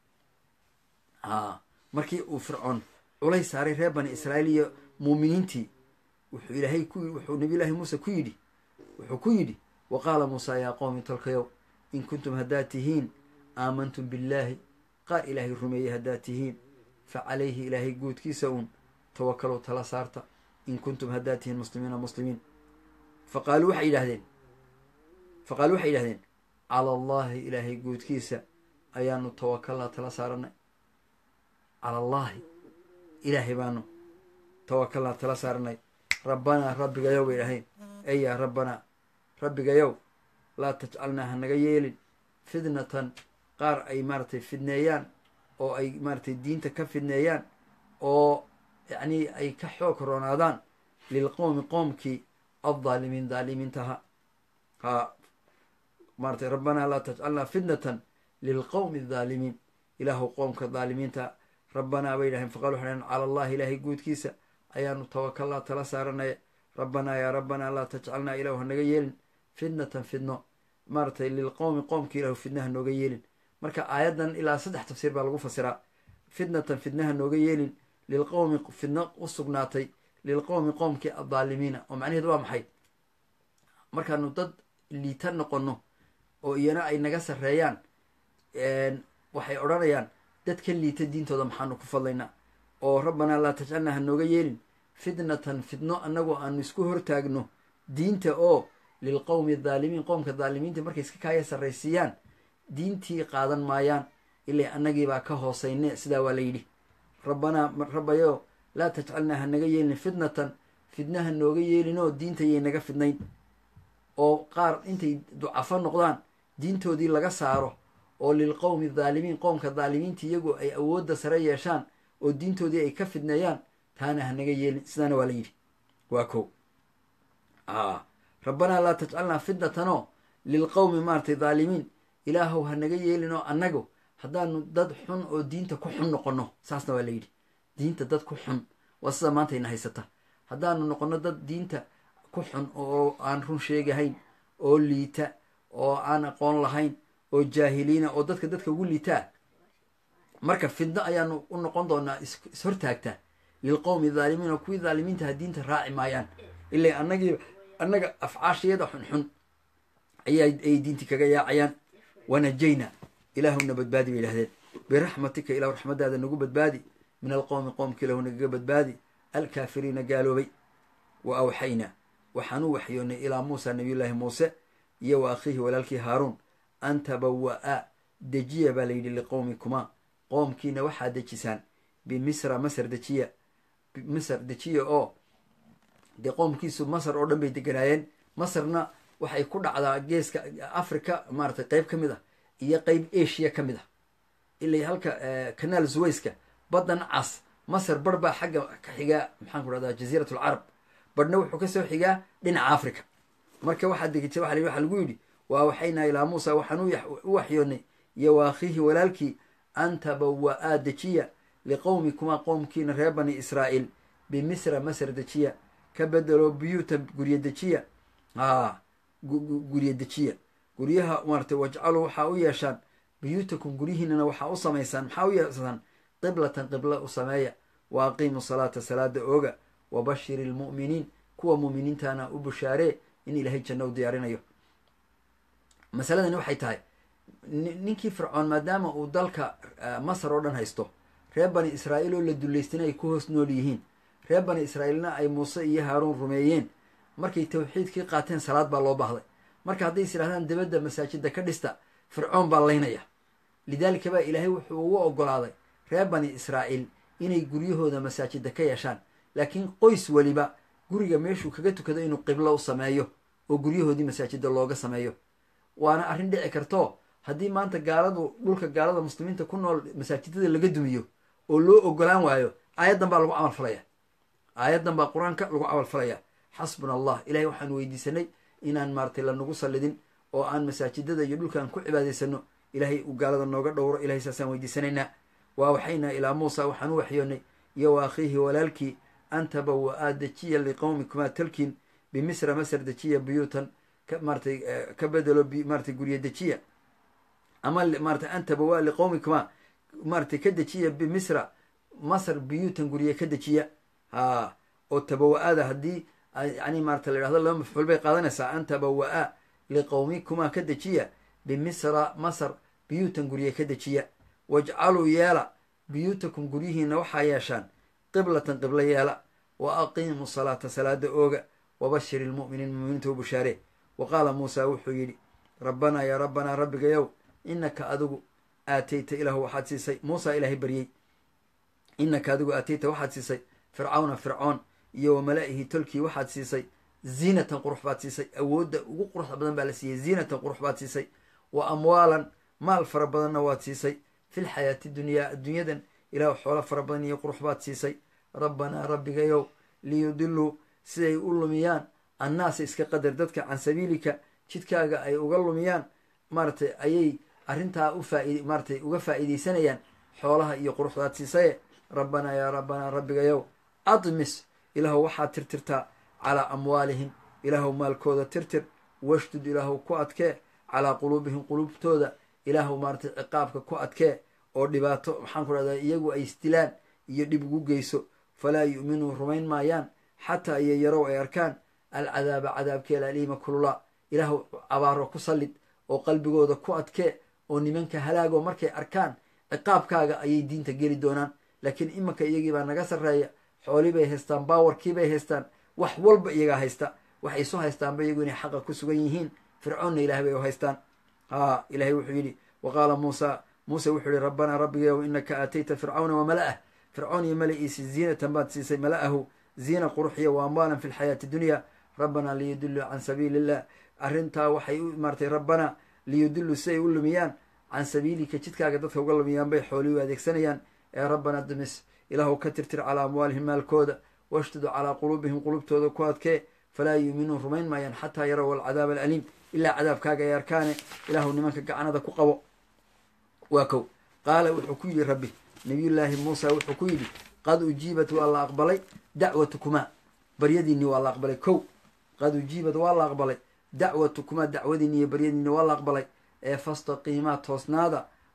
a markii uu fircoon culays saaray reer bani israa'iil iyo muuminiintii wuxuu ilaahay ku wuxuu nabiyullaahi muuse ku yidhi wuxuu ku yidhi wa qaala muusa yaa qowmi tolkayow in kuntum haddaad tihiin aamantum billaahi qaar ilaahay rumeeyey haddaad tihiin fa calayhi ilaahay guudkiisa uun tawakalow tala saarta in kuntum haddaad tihiin muslimiina muslimiin fa qaaluu waxay yidhahdeen fa qaaluu waxay yidhahdeen cala allaahi ilaahay guudkiisa ayaanu tawakalnaa tala saaranay cala allaahi ilaahay baanu tawakalnaa tala saaranay rabbanaa rabbigayow bay dhahayn ey yaa rabbanaa rabbigayow laa tajcalnaa ha naga yeelin fidnatan qaar ay maaratay fidneeyaan oo ay maaratay diinta ka fidneeyaan oo yacnii ay ka xoog roonaadaan lilqowmi qoomkii addaalimiin daalimiintaha ha maaratay rabbanaa laa tajcalnaa fitnatan lilqowmi adaalimiin ilaahu qoomka daalimiinta rabbanaa bay dhahayn faqal waxay dhahen cala allahi ilaahay guudkiisa ayaanu tawakalnaa tala saaranaya rabbanaa yaa rabbanaa laa tajcalnaa ilahu ha naga yeelin fitnatan fidno maaratay lilqowmi qoomka ilahu fidnaha nooga yeelin marka aayaddan ilaa saddex tafsiir baa lagu fasiraa fitnatan fidnaha nooga yeelin lilqowmi fidno u sugnaatay lilqowmi qoomkii addaalimiina oo macnaheedu waa maxay markaanu dad liita noqono oo iyana ay naga sarreeyaan waxay odhanayaan dadka liita diintooda maxaanu ku fadlaynaa oo rabbanaa laa tajcalnaa ha nooga yeelin fitnatan fidno annagoo aanu isku hortaagno diinta oo lilqowmi adaalimiin qoomka daalimiinta markay iska kaaya sarraysiiyaan diintii qaadan maayaan ilaa annagiibaa ka hoosayne sidaa waa la yidhi rabbanaa rabbayo laa tajcalnaa ha naga yeelin fitnatan fidnaha nooga yeelinoo diintayay naga fidnayn oo qaar intay ducafo noqdaan diintoodii laga saaro oo lilqowmi adaalimiin qoomka daalimiinta iyagu ay awoodda sare yeeshaan oo diintoodii ay ka fidneeyaan taana ha naga yeelin sidaana waa la yidhi waa kow rabbanaa laa tajcalnaa fitnatanoo lilqowmi maaratay daalimiin ilaahow ha naga yeelin oo annagu haddaanu dad xun oo diinta ku xun noqonno saasna waa la yidhi diinta dad ku xun waa sida maanta ina haysata haddaanu noqonno dad diinta ku xun oo aan run sheegahayn oo liita oo aan aqoon lahayn oo jaahiliina oo dadka dadka ugu liitaa marka fidno ayaanu u noqon doonaa ishortaagtaa lilqowmi dhaalimiin oo kuwii dhaalimiintaha diinta raaci maayaan ila annagii annaga afcaashiyada xunxun ayaa ay diintii kaga yaacayaan wanajayna ilaahuna badbaadi bay yidhahdeen biraxmatika ilahu raxmadaada nagu badbaadi min alqowmi qoomka ilahu nagaga badbaadi alkaafiriina gaaloobay wa awxaynaa waxaan u waxyoonnay ilaa muusa nabiyullaahi muuse iyo wa akhiihi walaalkii haaruun an tabawa'a dejiya baa layidhi liqowmikumaa qoomkiina waxaad dejisaan bimisra masar dejiya masar dejiya oo dee qoomkiisu masar oo dhan bay deganaayeen masarna waxay ku dhacdaa geeska africa maaratay qeyb ka mid ah iyo qeyb asia ka mid ah ilay halka kanaal suwayska baddan cas masar bar baa xagga ka xigaa maxaan ku dhahdaa jaziirat alcarab badhna wuxuu kasoo xigaa dhinaca africa marka waxaa degisa waa waxaa lagu yidhi waa waxaynaa ilaa muusa waxaan u waxyoonnay iyo wa akhiihi walaalkii an tabawa-aa dejiya liqowmikumaa qoomkiina reer bani israa'iil bimisra masar dejiya ka bedelo buyuuta gurye dejiya haa gurye dejiya guryaha maaratay wajcaluu waxaa u yeeshaan buyuutakum guryihiinana waxaa u samaysaan maxaa u yeesaan qiblatan qibla u sameeya wa aqiimu salaata salaada ooga wa bashiri lmu'miniin kuwa mu'miniintana u bushaaree in ilaahay janno u diyaarinayo masaladani waxay tahay ninkii fircoon maadaama uu dalka masar oo dhan haysto reer bani israa'iil oo la dullaystina ay ku hoos nool yihiin reer bani israa'iilna ay muuse iyo haaruun rumeeyeen markay tawxiidkii qaateen salaad baa loo baahday marka hadday is idhahdaan dibadda masaajida ka dhista fircoon baa laynaya lidaalika baa ilaahay wuxuu ugu ogolaaday reer bani israa'iil inay guryahooda masaajida ka yeeshaan laakiin qoys weliba guriga meeshuu kaga tukado inuu qiblo u sameeyo oo guryahoodii masaajida looga sameeyo waana arrin dhici karto haddii maanta gaaladu dhulka gaalada muslimiinta ku nool masaajidada laga dumiyo oo loo ogolaan waayo aayaddan baa lagu camal falaya aayaddan baa qur-aanka lagu camal falaya xasbuna allah ilahay waxaan weydiisanay inaan maaratay lanagu sallidin oo aan masaajidada iyo dhulkaan ku cibaadaysano ilaahay uu gaalada nooga dhowro ilahay saasaan weydiisanaynaa waa waxaynaa ilaa muusa waxaan u waxyoonnay iyo wa akhiihi walaalkii an tabawa-aa dejiya liqowmikumaa talkiin bimisra masar dejiya buyuutan maaratay ka bedelo maaratay gurye dejiya ama maaratay an tabawa liqowmikumaa maaratay ka dejiya bimisra masar buyuutan gurye ka dejiya ha oo tabawa-ada haddii yani maarata la yidhahdo laba mafcuul bay qaadanaysaa an tabawa-a liqowmikumaa ka dejiya bimisra masar buyuutan gurye ka dejiya wajcaluu yeela buyuutakum guryihiina waxaa yeeshaan qiblatan qiblo yeela wa aqiimu salaata salaada ooga wabashir ilmu'miniin muminiinta u bushaaree wa qaala muusa wuxuu yidhi rabbanaa yaa rabbanaa rabbigayow inaka adigu aatayta ilaahu waxaad siisay muusa ilaahay baryey inaka adigu aatayta waxaad siisay fircawna fircoon iyo wa malaa'ihi tolkii waxaad siisay ziinatan qurux baad siisay awoodda ugu quruxda badan baa la siiyey ziinatan qurux baad siisay wa amwaalan maal fara badanna waad siisay fi lxayaati dunyaa adduunyadan ilaah xoolo fara badan iyo qurux baad siisay rabbanaa rabbigayow liyudiluu siday u lumiyaan annaasa iska qadar dadka can sabiilika jidkaaga ay uga lumiyaan maaratay ayay arrintaa u faaid maaratay uga faa'iidaysanayaan xoolaha iyo quruxdaad siisaye rabbanaa yaa rabbanaa rabbigayow admis ilaahu waxaad tirtirtaa calaa amwaalihim ilaahu maalkooda tirtir washdud ilaahu ku adkee calaa quluubihim quluubtooda ilaahu maaratay ciqaabka ku adkee oo dhibaato maxaan ku dhahdaa iyagu ay isdilaan iyo dhib ugu geyso falaa yu'minuu rumayn maayaan xataa iyo yarow ay arkaan alcadaaba cadaabkeela aliima kulula ilaahu abaaro ku sallid oo qalbigooda ku adkee oo nimanka halaagoo markay arkaan ciqaabkaaga ayay diinta geli doonaan laakiin imanka iyagii baa naga sarreeya xoolii bay haystaan baawarkii bay haystaan wax walba iyagaa haysta waxay isu haystaanba iyagu inay xaqa ku sugan yihiin fircoonna ilahay bay u haystaan haa ilahay wuxuu yidhi wa qaala muusa muuse wuxuu yihi rabbanaa rabbigayow inaka aatayta fircawna wa mala'ah fircoon iyo mala'iisi ziinatan baad siisay mala'ahu ziina quruxiya wa amwaalan fi lxayaati dunya rabbanaa liyudiluu can sabiili illah arrintaa waxay u maaratay rabbanaa liyudiluu si ay u lumiyaan can sabiilika jidkaaga dadka uga lumiyaan bay xoolii u adeegsanayaan ee rabbanaa dumis ilaahu ka tirtir calaa amwaalihim maalkooda washtudu calaa quluubihim qulubtooda ku adkee falaa yuuminuun rumayn maayaan xataa yarow alcadaab alaliim ilaa cadaabkaaga ay arkaane ilaahu nimanka gacanada ku qabo waa kow qaala wuxuu ku yidhi rabbi nabiyullaahi muusa wuxuu ku yidhi qad ujiibat waa la aqbalay dacwatukumaa baryadiinni waa la aqbalay kow qad ujiibat waa la aqbalay dacwatukumaa dacwadiinni iyo baryadiinni waa la aqbalay ee fastaqiimaa toosnaada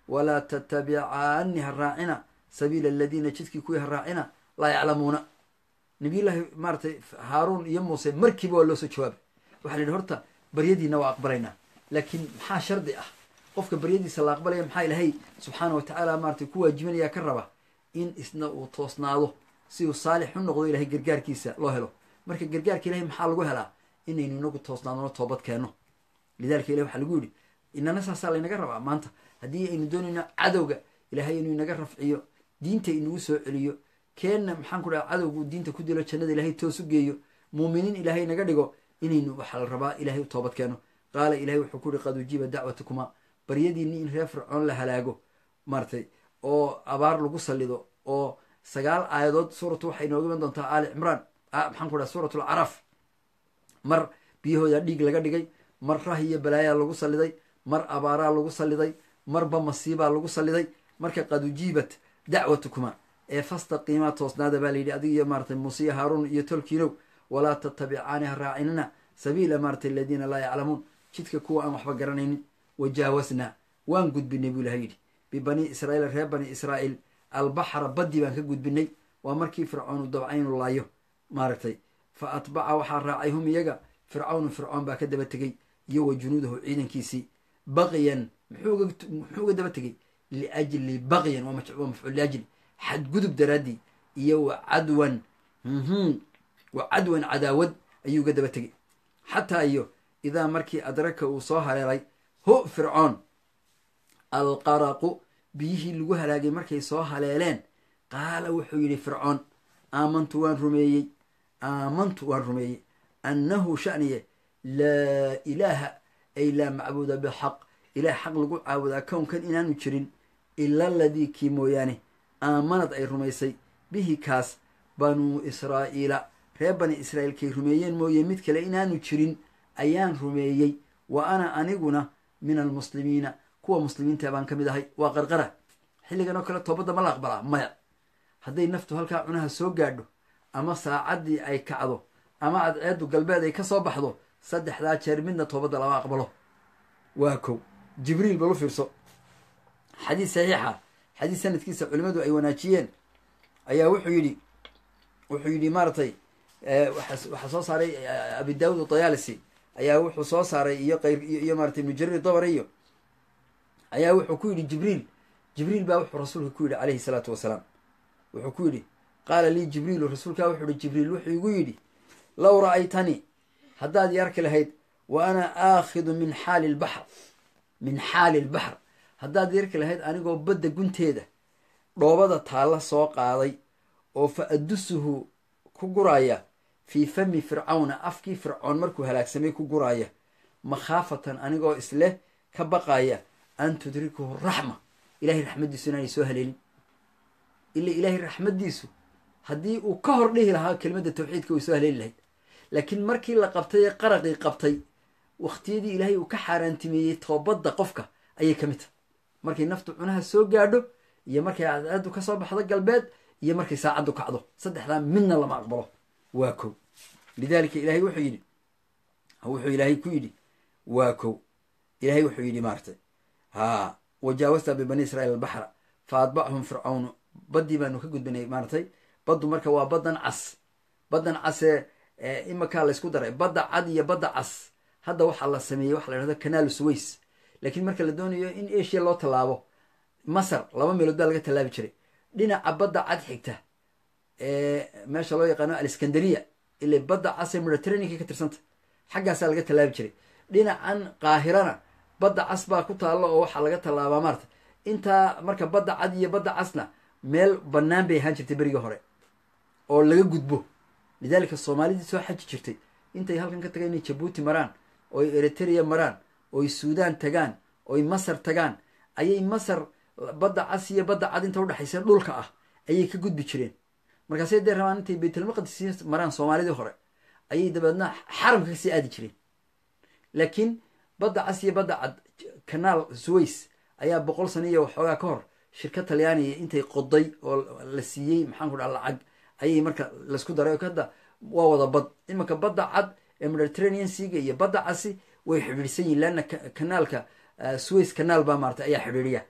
walaa tatabicaani ha raacina sabiila aladiina jidkii kuwii ha raacina laa yaclamuuna nabiyullaahi maaratay haaruun iyo muuse markiiba waa loo soo jawaabay waxaa la yidhi horta baryadiina waa aqbalaynaa laakiin maxaa shardi ah qofka baryadiisa la aqbalaya maxaa ilaahay subxaana wa tacaala maaratay ku waajibinaya ka raba in isna uu toosnaado si uu saalix u noqdo ilahay gargaarkiisa loo helo marka gargaarka ilahay maxaa lagu helaa inaynu inagu toosnaadno toobad keenno lidalika ilahi waxaa lagu yidhi inana saasaa laynaga rabaa maanta haddii aynu doonayno cadowga ilaahay inuu inaga rafciyo diinta inagu soo celiyo keenna maxaan ku dhaha cadowgu diinta ku dilo jannada ilaahay toos u geeyo muuminiin ilaahay naga dhigo inaynu waxaa la rabaa ilahay u toobad keeno qaala ilahay wuxuu ku yihi qad ujiiba dacwatukuma baryadiinni in reer fircoon la halaago maaratay oo abaar lagu sallido oo sagaal aayadood suuratu waxay inooga iman doontaa aali cimraan maxaan ku dhaha suurat alcaraf mar biyahooda dhiig laga dhigay mar rah iyo balaayaa lagu salliday mar abaaraa lagu salliday marba masiibaa lagu salliday marka qad ujiibat dacwatukuma ee fastaqiimaa toosnaada baa layidhi adig iyo maaratay muuse iyo haaruun iyo tolkiinow walaa tatabicaani ha raacinina sabiila maaratay aladiina laa yaclamuun jidka kuwa aan waxba garanaynin wajaawasnaa waan gudbinay buu ilahay yidhi bibanii israa'iil reer bani israa'iil albaxra baddi baan ka gudbinay waa markii fircoonu dabcaynu laayo maaragtay fa atbaca waxaa raacay hum iyaga fircawnu fircoon baa ka daba tegey iyo wa junuudahu ciidankiisii baqyan muxuu uga daba tegey liajli baqyan waa mafcuul liajli xadgudub daraaddii iyo wa cadwan wa cadwan cadaawad ayuu uga daba tegey xataa iyo idaa markii adraka uu soo haleelay hu fircoon alqaraqu biyihii lagu halaagay markay soo haleeleen qaala wuxuu yidhi fircoon aamantu waan rumeeyey aamantu waan rumeeyey annahu shaniye laa ilaaha ay laa macbuuda bixaq ilaah xaq lagu caabudaa kownkan inaanu jirin ila aladii kii mooyaane aamanad ay rumaysay bihi kaas banuu israa'iila reer bani israa'iilkay rumeeyeen mooye mid kale inaanu jirin ayaan rumeeyey wa ana aniguna min almuslimiina kuwa muslimiinta baan ka mid ahay waa qarqara xilligan oo kale toobadda ma la aqbalaa maya hadday naftu halkaa cunaha soo gaadho ama saacaddii ay kacdo ama cadceeddu galbeed ay ka soo baxdo saddexdaa jeer midna toobadda lama aqbalo waa kow jibriil bal u fiirso xadiis saxiixa xadiis sanadkiisa culimmadu ay wanaajiyeen ayaa wuxuu yidhi wuxuu yidhi maaratay waxaa soo saaray abi daawud adayaalisi ayaa wuxuu soo saaray iyo qayr iyo maaratay ibnu jarir dabariyo ayaa wuxuu ku yidhi jibriil jibriil baa wuxuu rasuulka ku yidhi calayhi salaatu wasalaam wuxuu ku yidhi qaala lii jibriilu rasuulkaa wuxuu yihi jibriil wuxuu igu yidhi low ra'aytanii haddaad i arki lahayd wa ana aakhidu min xaali lbaxr min xaali lbaxr haddaad i arki lahayd anigoo badda gunteeda dhoobada taalla soo qaaday oo fa adusuhu ku guraaya fii fami fircawna afkii fircoon markuu halaagsamay ku guraaya makhaafatan anigoo isleh ka baqaaya an tudrikuhu raxma ilahay raxmaddiisu inaanay soo haleelin ila ilaahay raxmaddiisu haddii uu ka hor dhihi lahaa kelimadda tawxiidka way soo haleeli lahayd laakiin markii la qabtay ee qaraqii qabtay wakhtiyadii ilaahay uu ka xaaraantimeeyey toobadda qofka ayay ka mid tahay markay naftu cunaha soo gaadho iyo markay cadceeddu ka soo baxdo galbeed iyo markay saacaddu kacdo saddexdaa midna lama aqbalo waa kow lidaalika ilaahay wuxuu yidhi wuxuu ilaahay ku yidhi waa kow ilaahay wuxuu yidhi maaratay haa wajaawasta bibani israiil albaxra fa atbachum fircawnu baddii baanu ka gudbinay maaratay baddu marka waa baddan cas baddan casee imakaa laysku daray badda cad iyo badda cas hadda waxaa la sameeyey waxa la yhahdo canaalu suways laakiin marka la doonayo in asia loo tallaabo masar laba meelood baa laga tallaabi jiray dhinaca badda cad xigta ee meesha loo yaqaano aleskandariya ile badda cas ee mediterraneanka ka tirsanta xaggaasaa laga tallaabi jiray dhinacan qaahirana badda cas baa ku taallo oo waxaa laga tallaabaa maarata intaa marka badda cad iyo badda casna meel bannaan bay ahaan jirtay berigii hore oo laga gudbo lidaalika soomaalidii soo xaji jirtay intay halkan ka tagaan inay jabuuti maraan ooy eritrea maraan ooy suudaan tagaan ooy masar tagaan ayay masar badda cas iyo badda cad inta udhexaysa dhulka ah ayay ka gudbi jireen markaasay dee rabaan intay baytulmaqdis maraan soomaalidii hore ayay dabeedna xaramka kasii aadi jireen laakiin badda cas iyo badda cad kanaal suways ayaa boqol sano iyo waxoogaa ka hor shirka talyaaniga intay qoday oo la siiyey maxaan ku dhaha lacag ayay marka laysku daray hadda waa wada bad imanka badda cad ee mediterranean seaga iyo badda casi way xidhiidhsan yihin leanna kanaalka suways kanaal baa maarata ayaa xidhiidhiya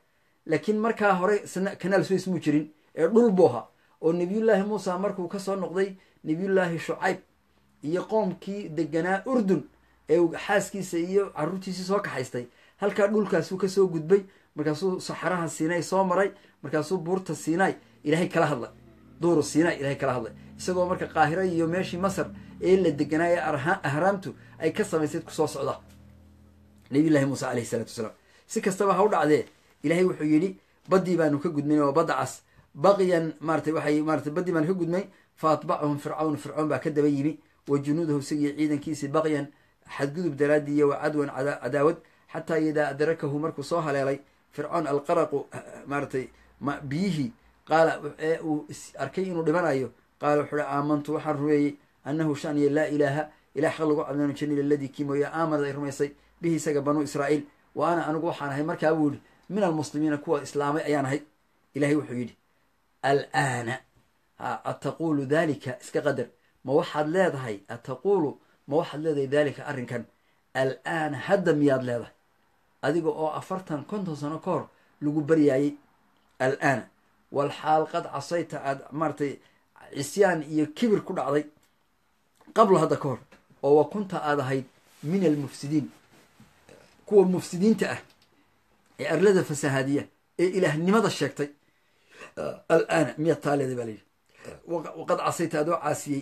laakiin markaa hore kanaal suways muu jirin ee dhul buu ahaa oo nebiyullaahi muusa markuu kasoo noqday nebiyullaahi shucayb iyo qoomkii deganaa urdun ee uu xaaskiisa iyo caruurtiisii soo kaxaystay halkaa dhulkaasuu kasoo gudbay markaasuu saxaraha siinay soo maray markaasuu buurta siinay ilaahay kala hadlay duuru siinay ilahay kala hadlay isagoo marka qaahiro iyo meeshii masar ee la deganaa ee ahraamtu ay ka samaysayd kusoo socda nabiyullahi muuse alayhi salaatu wasalaam si kastaba ha u dhacdee ilaahay wuxuu yidhi baddii baanu ka gudmay oo badda cas baqyan maaratay waxay maaratay baddii baanu ka gudmay fa atbacahum fircawn fircoon baa ka daba yimi wa junuudahu isagiyo ciidankiisii baqyan xadgudub daraadii iyo wa cadwan cadaawad xataa idaa adrakahu markuu soo haleelay fircoon alqaraqu maaratay biyihii qaala ee uu arkay inuu dhimanayo qaala wuxuu hi aamantu waxaan rumeeyey annahu shaniya laa ilaaha ilah xaq lagu cadnaanu jirin iladii kii mooye aamanad ay rumaysay bihi isaga banuu israa'iil wa ana anigu waxaan ahay markaa buu yihi min almuslimiina kuwa islaamay ayaan ahay ilahay wuxuu yidhi alaana ataquulu dalika iska qadar ma waxaad leedahay ataquulu ma waxaad leedahay dalika arrinkan alaana hadda miyaad leedahay adiga oo afartan konton sano ka hor lagu baryaayey alaana walxaal qad casayta aada maaratay cisyaan iyo kibir ku dhacday qablo hadda ka hor oo wa kunta aad ahayd min almufsidiin kuwa mufsidiinta ah ee arlada fasahaadiya ee ilaahnimada sheegtay alaana miyaad taa leeday baa layidhi waqad casayta adoo caasiyey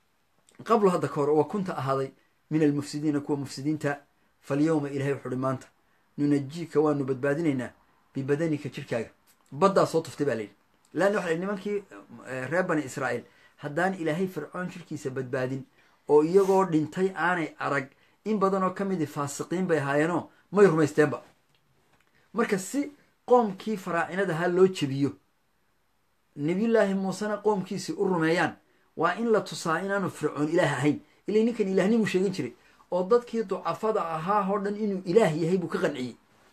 qablo hadda ka hor oo wa kunta ahaaday min almufsidiina kuwa mufsidiinta falyowma ilahay wuxu uhi maanta nunajiika waanu badbaadinaynaa bibadanika jirkaaga baddaa soo tuftay baa layidhi laanna waxa nimankii reer bani israa'iil haddaan ilaahay fircoon jirkiisa badbaadin oo iyagoo dhintay aanay arag in badan oo ka midi faasiqiin bay ahaayeenoo may rumaysteenba marka si qoomkii faraacinadahaa loo jebiyo nebiyullaahi muusena qoomkiisii u rumeeyaan waa in la tusaa inaanu fircoon ilaah ahayn ilay ninkan ilaahnimu sheegin jiray oo dadkii ducafada ahaa oo dhan inuu ilaah yahay buu ka qanciyey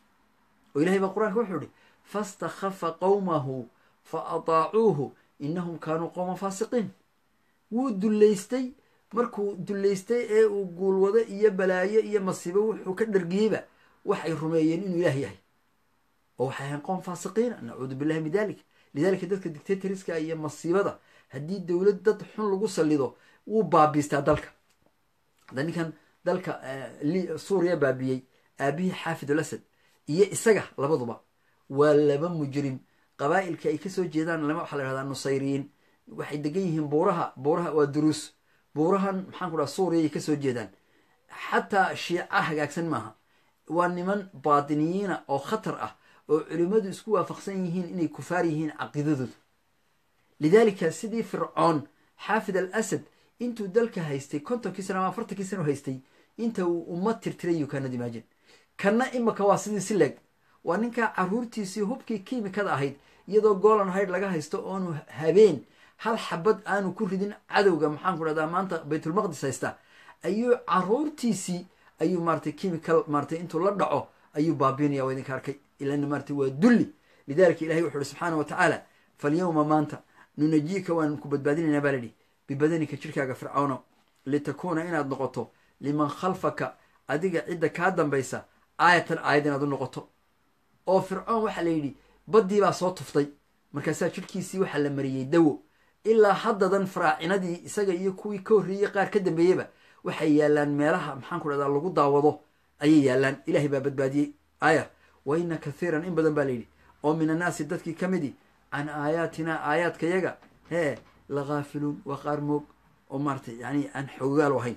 oo ilahay baa qur-aanka wuxuu ihi fastakhafa qowmahu fa ataacuuhu innahum kaanuu qowman faasiqiin wuu dullaystay markuu dullaystay ee uu guulwado iyo balaayo iyo masiibo wuxuu ka dhargiyeyba waxay rumeeyeen inuu ilaah yahay oo waxay ahayn qoom faasiqiina nacuudu billahi min dalik lidalika dadka dictatoriska iyo masiibada haddii dowlad dad xun lagu sallido wuu baabiistaa dalka hadda ninkan dalka suuriya baabiyey aabihii xaafid al asad iyo isaga labaduba waa laba mujrim qabaa'ilka ay kasoo jeedaan lama waxaa la yhahdaa nusayriyiin waxay degan yihiin buuraha buuraha waa duruus buurahan maxaan ku dhaha suuriya ay kasoo jeedaan xataa shiica hagaagsan maaha waa niman baatiniyiina oo khatar ah oo culimmadu isku waafaqsan yihiin inay kufaar yihiin caqiidadooda lidaalika sidii fircoon xaafid al asad intuu dalka haystay kontonkii sana ama afartankii sana haystay inta uu ummad tirtiray you kanad imaajin kanna imaka waa sidii si leeg waa ninkaa caruurtiisii hubkii kiimikada ahayd iyadoo golan hayd laga haysto oonu habeen hal xabad aanu ku ridin cadowga maxaan ku dhahdaa maanta baytulmaqdis haysta ayuu caruurtiisii ayuu maaratay chemical maaratay intuu la dhaco ayuu baabiinaya waa idinka arkay ilana maaratay waa dulli lidalika ilahay wuxu uhi subxaana wa tacaala falyowma maanta nunajiika waan ku badbaadinaynaa baa layidhi bibadanika jirkaaga fircawno litakuuna inaad noqoto liman khalfaka adiga cidda kaa dambaysa aayatan aayad inaad u noqoto oo fircoon waxaa la yidhi baddii baa soo tuftay markaasaa jirhkiisii waxaa la mariyey dawo ilaa haddadan faraacinadii isaga iyo kuwii ka horreeyey qaar ka dambeeyeba waxay yaallaan meelaha maxaan ku dhahdaa lagu daawado ayay yaallaan ilaahay baa badbaadiyey aaya wa ina kathiiran in badan baa layidhi oo min annaasi dadkii ka midi can aayaatinaa aayaadkayaga hee lakaafiluun waa qaar moog oo maaratay yani aan xoogaal ahayn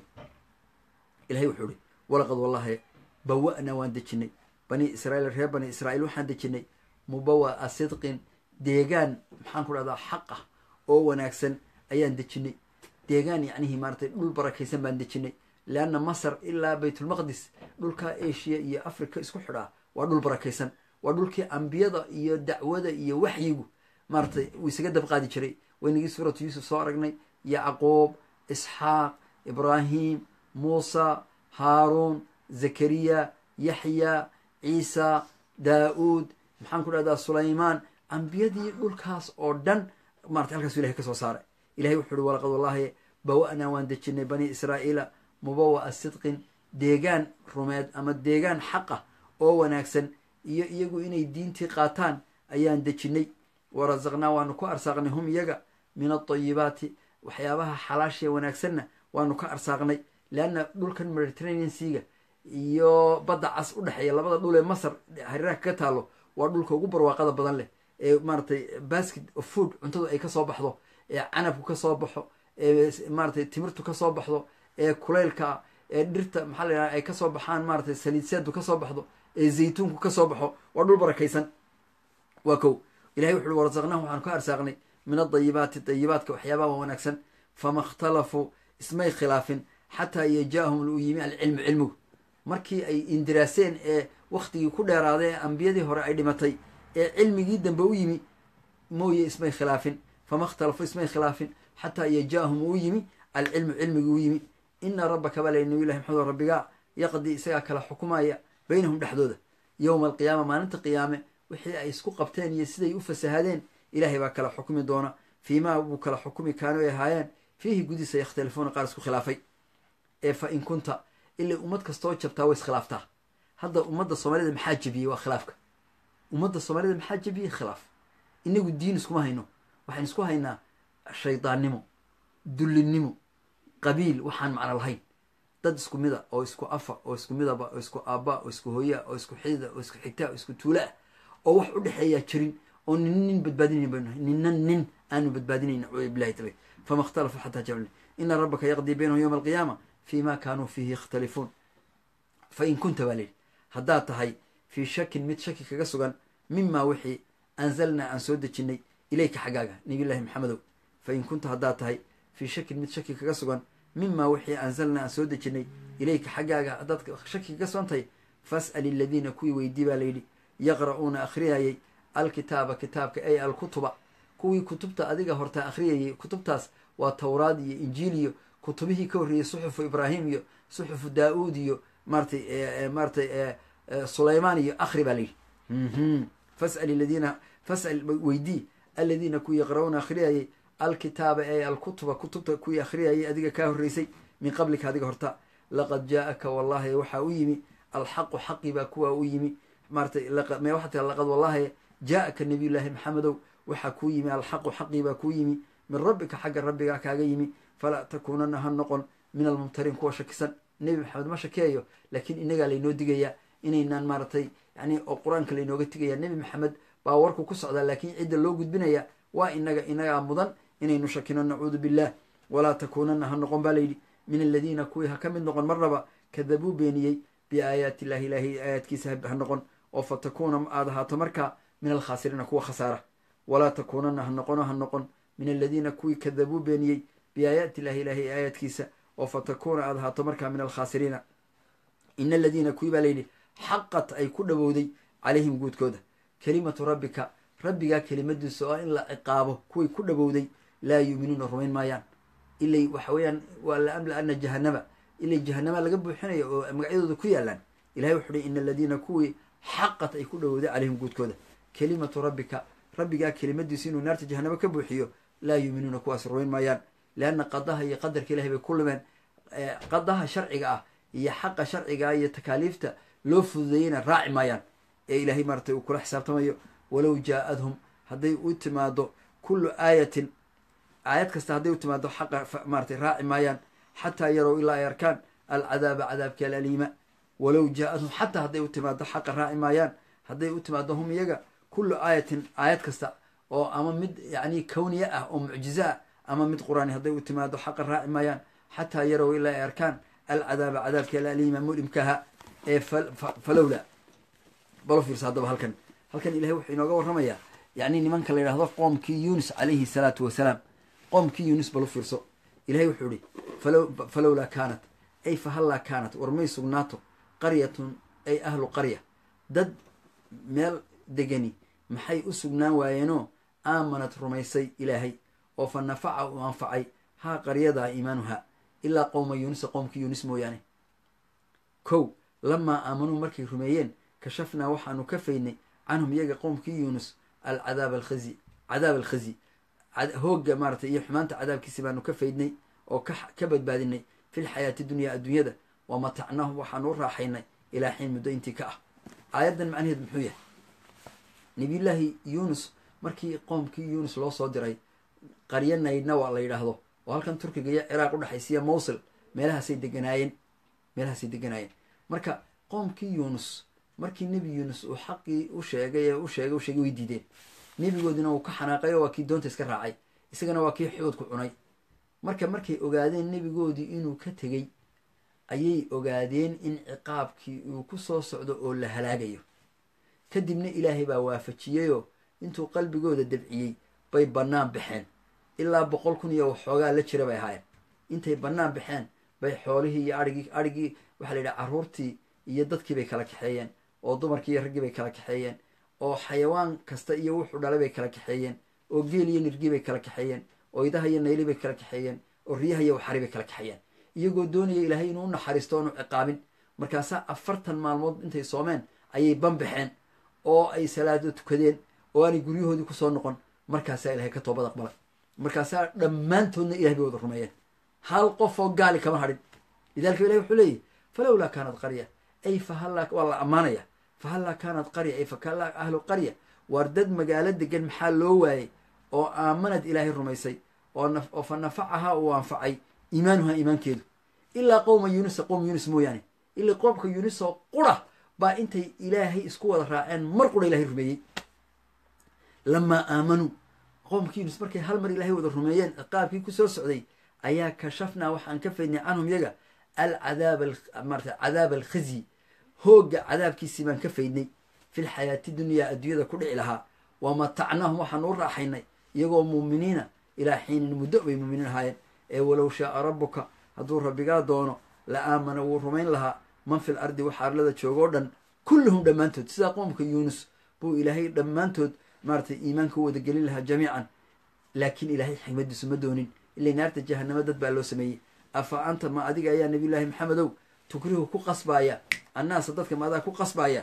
ilahay wuxuu ihi walaqad wallahi bawa'na waan dejinay bani israiil reer bani israa'iil waxaan dejinay mubawa'a sidqin deegaan maxaan ku dhahdaa xaq ah oo wanaagsan ayaan dejinay deegaan yacnihii maaratay dhul barakaysan baan dejinay leanna masar ilaa baytulmaqdis dhulka asia iyo africa isku xidhaa waa dhul barakaysan waa dhulkii ambiyada iyo dacwada iyo waxyigu maaratay uu isaga dabqaadi jiray waynagii suuratu yuusuf soo aragnay yacquub isxaaq ibraahim muusa haaruun zakariya yaxya ciisa daa-uud maxaan ku dhahdaa sulaymaan ambiyadii dhulkaas oo dhan maratay halkaasu ilahay ka soo saaray ilahay wuxu uhi walaqad wallahi bawa-naa waan dejinay bani israa'iila mubawa'a sidqin deegaan rumeed ama deegaan xaq ah oo wanaagsan iyo iyagu inay diintii qaataan ayaan dejinnay wa rasaqnaa waanu ku arsaaqnay hum iyaga min aldayibaati waxyaabaha xalaashee wanaagsanna waanu ka arsaaqnay leanna dhulkan mediterranean seaga iyo badda cas u dhexeeya labada dhul ee masar hareeraha kaga taalo waa dhulka ugu barwaaqada badan leh ee maaratay basket of food cuntadu ay kasoo baxdo ee canabku kasoo baxo ee maaratay timirtu kasoo baxdo ee kuleylka ee dhirta maxaa la yidhaha ay kasoo baxaan maaratay saliidseedu kasoo baxdo ee zaytuunku kasoo baxo waa dhul barakaysan waa kow ilahay wuxu uhi warasaqnahu waxaanu ka arsaaqnay min adayibaati dayibaadka waxyaabaha wanaagsan fama ikhtalafuu ismay khilaafin xataa yajaahum uu yimi alcilmu cilmigu markii ay indiraaseen ee waktigii ku dheeraaday ee ambiyadii hore ay dhimatay ee cilmigii dambe u yimi mooye ismay khilaafin fama ikhtalafuu ismay khilaafin xataa yajaahum uu yimi alcilmu cilmigii u yimi ina rabbaka baa lay nabiy llahi maxamed rabbigaa yaqdii isagaa kala xukumaya baynahum dhexdooda yowma alqiyaama maalinta qiyaame wixii ay isku qabteen iyo siday u fasahadeen ilaahay baa kala xukumi doona fiimaa buu kala xukumi kaano ay ahaayeen fiihi gudiisa yakhtalifuuna qaar isku khilaafay ee fa in kunta ilay ummad kastoo jabtaa way iskhilaaftaa hadda ummadda soomaalida maxaa jebiyey waa khilaafka ummadda soomaalida maxaa jebiyey khilaaf inagu diin iskuma hayno waxaan isku haynaa shaydaannimo dullinnimo qabiil waxaan macno lahayn dad isku mida oo isku afa oo isku midaba oo isku aabba oo isku hooyaa oo isku xidida oo isku xigtaa oo isku tuula ah oo wax u dhexeeyaa jirin oo nin nin badbaadinayn baynu nahay ninna nin aanu badbaadinayn nacuudu billahi taala fama ikhtalafu xataa jacalni ina rabbaka yaqdii baynahum yowma alqiyaama fi ma kaanuu fiihi yakhtalifuun fa in kunta baa layidhi haddaad tahay fii shakin mid shaki kaga sugan mimaa wixii anzalnaa aan soo dejinnay ilayka xaggaaga nabiyullahi maxamedow fa in kunta haddaad tahay fii shakin mid shaki kaga sugan mimaa wixii anzalnaa aan soo dejinnay ilayka xaggaaga haddaad shaki kaga sugan tahay fas'al iladiina kuwii weydii baa layidhi yaqra'uuna akhriyayay alkitaaba kitaabka ay alkutuba kuwii kutubta adiga hortaa akhriyayay kutubtaas waa towraad iyo injiil iyo kutubihii ka horreeyey suxufu ibraahim iyo suxufu daa-uud iyo maaratay maaratay sulaymaan iyo akhri baa layidhi fas'al iladiina fas'al weydii aladiina kuwii yaqra'uuna akhriyayay alkitaaba ee alkutuba kutubta kuwii akhriyayay adiga kaa horreysay min qablika adiga horta laqad jaa-aka wallahi waxaa u yimi alxaqu xaqi baa kuwaa u yimi maaratay me waxaa tira laqad wallahi jaa-aka nabiyullaahi maxamedow waxaa kuu yimi alxaqu xaqii baa kuu yimi min rabbika xagga rabbigaa kaaga yimi falaa takuunana ha noqon min almumtariin kuwa shakisan nebi maxamed ma shakeeyo laakiin inagaa laynoo digayaa inaynaan maaratay yani oo qur-aanka laynooga tigaya nebi maxamed baa warku ku socdaa laakiin cidda loo gudbinaya waa inaga inagaa mudan inaynu shakino nacuudu billah walaa takuunana ha noqon baa layidhi min aladiina kuwii ha ka mid noqon marnaba kadabuu beeniyey biaayaati illahi ilaahay aayaadkiisa ha noqon oo fa takuuna aad ahaato markaa min alkhaasiriina kuwa khasaara walaa takuunana ha noqono ha noqon min aladiina kuwii kadabuu beeniyey biaayaati illahi ilaahay aayaadkiisa oo fa takuuna aad ahaato markaa min alkhaasiriina ina aladiina kuwii baa layidhi xaqat ay ku dhowowday calayhim guudkooda kelimatu rabbika rabbigaa kelimadiisa oo in la ciqaabo kuway ku dhowowday laa yuuminuuna rumayn maayaan ilay waxa weeyaan waa la amla ana jahanama ilay jahanama laga buuxinayo oo magacyadooda ku yaalaan ilahay wuxu uhi ina aladiina kuwii xaqat ay ku dhowowday calayhim guudkooda kelimatu rabbika rabbigaa kelimadiisu inuu naarta jahanamo ka buuxiyo laa yuuminuuna kuwaas rumayn maayaan leanna qadaha iyo qadarka ilahay bay ku lumeen qadaha sharciga ah iyo xaqa sharciga iyo takaaliifta loo fududeeyeyna raaci maayaan ee ilaahay maaratay uu kula xisaabtamayo walow jaa-adhum hadday u timaado kullu aayatin aayad kasta hadday u timaado xaqa maaratay raaci maayaan xataa yarow ilaa ay arkaan alcadaaba cadaabki alaliima walow jaa-adhum xataa hadday u timaado xaqa raaci maayaan hadday u timaado hum iyaga kullu aayatin aayad kasta oo ama mid yacni kawniya ah oo mucjizo ah ama mid qur-aani hadday u timaado xaqa raaci maayaan xataa yarow ilaa ay arkaan alcadaaba cadaabki alaliima mulimkaha ee falowla balo fiirsa haddaba halkan halkan ilahay wuxuu inooga warramayaa yacni nimanka la yidhahdo qoomkii yuunus calayhi salaatu wasalaam qoomkii yuunus balo fiirso ilahay wuxuu ihi falowlaa kaanat ay fahallaa kaanat war may sugnaato qaryatun ay ahlu qarya dad meel degani maxay u sugnaan waayeenoo aamanad rumaysay ilaahay oo fa nafaca uu anfacay haa qaryadaa iimaanuha ilaa qowma yuunusa qoomkii yuunus mooyaane kow lamaa aamanuu markay rumeeyeen kashafnaa waxaanu ka faydnay canhum iyaga qowmkii yuunus alcadaab alkhazi cadaab alkhazi hoogga maaratay iyo xumaanta cadaabkiisi baanu ka faydnay oo ka badbaadinay fi lxayaati dunyaa adduunyada wa matacnaahum waxaanu u raaxaynay ilaa xiin muddo intii ka ah aayaddan macnaheed muxuu yahay nebiyullaahi yuunus markii qoomkii yuunus loo soo diray qaryo naydnawa la yidhaahdo oo halkan turkiga iyo ciraaq u dhexaysiya mowsil meelahaasay deganaayeen meelahaasay deganaayeen marka qoomkii yuunus markii nebi yuunus uu xaqii u sheegay ee u sheegay u sheegay way diideen nebigoodina uu ka xanaaqay oo waa kii doonta iska raacay isagana waa kii xuudku cunay marka markay ogaadeen nebigoodii inuu ka tegey ayay ogaadeen in ciqaabkii uu ku soo socdo oo la halaagayo kadibna ilaahay baa waafajiyeyoo intuu qalbigooda dabciyey bay bannaan baxeen ilaa boqol kun iyo waxoogaa la jira bay ahaayeen intay bannaan baxeen bay xoolihii iyo arigii arigii waxaa la yidhaha carruurtii iyo dadkii bay kala kaxeeyeen oo dumarkii iyo raggii bay kala kaxeeyeen oo xayawaan kasta iyo wuxuu dhalay bay kala kaxeeyeen oo geel iyo nirgii bay kala kaxeeyeen oo idaha iyo nayli bay kala kaxeeyeen oo riyaha iyo waxari bay kala kaxeeyeen iyagoo doonaya ilaahay inuu u naxariisto oonu ciqaabin markaasaa afartan maalmood intay soomeen ayay banbaxeen oo ay salaado tukadeen oo aanay guryahoodii kusoo noqon markaasaa ilahay ka toobad aqbalay markaasaa dhammaantoodna ilahay bay wada rumeeyeen hal qof oo gaali kama hadhin lidalika ilahi wuxuu leeyahy falowlaa kaanat qarya ay fahallaa waa la ammaanaya fahallaa kaanat qarya ay fakallaa ahlu qarya waar dad magaalo degan maxaa loo waayey oo aamanad ilaahay rumaysay oo fa nafacahaa uu anfacay iimaanuhaa iimaankeedu ilaa qowma yuunusa qowma yuunus mooyaane ilaa qoomka yuunus oo qura baa intay ilaahay isku wada raaceen mar qura ilahay rumeeyey lamaa aamanuu qoomka yuunus markay hal mar ilaahay wada rumeeyeen ciqaabkii kusoo socday ayaa kashafnaa waxaan ka faydnay canhum yaga alcadaab marata cadaab alkhizyi hoogga cadaabkiisii baan ka faydnay fil xayaati dunyaa adduunyada ku dhici lahaa wa matacnaahum waxaan u raaxaynay iyagoo muuminiina ilaa xiinin muddo bay muuminiin ahaayeen ee walow shaaa rabbuka hadduu rabbigaa doono la aamana wuu rumayn lahaa man fil ardi waxa arlada joogoo dhan kulluhum dhammaantood sidaa qoomka yuunus buu ilaahay dhammaantood maaratay iimaanka u wada gelin lahaa jamiican laakiin ilaahay xigmadiisu ma doonin ilay naarta jahanamo dad baa loo sameeyey afa anta ma adiga ayaa nabiyullaahi maxamedow tukrihu ku qasbaaya annaasa dadka maadaa ku qasbaaya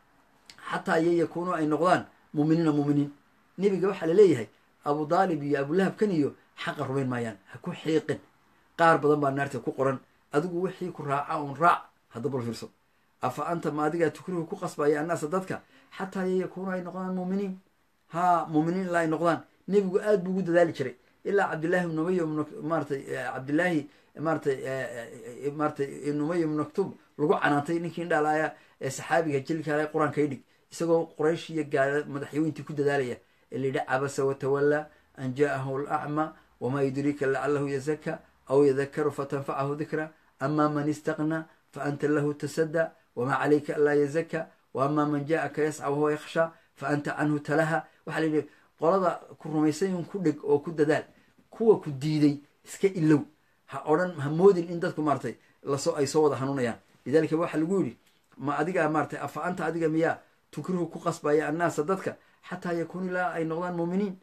xataa iyo yakuunuu ay noqdaan muuminiina muuminiin nebiga waxaa la leeyahay abu daalib iyo abulahabkan iyo xaqa rumayn maayaan ha ku xiiqin qaar badan baa naarta ku qoran adigu wixii ku raaca un raac hadda bal fiirso afa anta ma adigaa tukrihu ku qasbaaya annaasa dadka xataa iyo yakuunuu ay noqdaan muuminiin haa muuminiin ilaa ay noqdaan nebigu aad buu ugu dadaali jiray ilaa cabdillaahi ibn umay maaratay cabdillaahi maaratay maaratay ibn umay ibn maktub lagu canaantay ninkii indhaalaaya ee saxaabiga jilkaale qur-aanka idhig isagoo quraysh iyo gaala madaxyooyintii ku dadaalaya ee la yidhi cabasa watawallaa an jaa'ahu alacma wamaa yudriika lacalahu yazaka aw yadakaru fatanfacahu dikra ama man istaqnaa fa anta lahu tasadda wamaa calayka anlaa yazaka wa ama man jaa'aka yasca wahuwa yakhsha fa anta canhu talaha waxaa la yidhi qolada ku rumaysay un ku dheg oo ku dadaal kuwa ku diiday iska ilow ha odhan ha moodin in dadku maaratay lasoo ay soo wada hanuunayaan lidalika waxaa lagu yidhi ma adigaa maaratay afa anta adiga miyaa tukrihu ku qasbaya annaasa dadka xataa yakuunu ilaa ay noqdaan muuminiin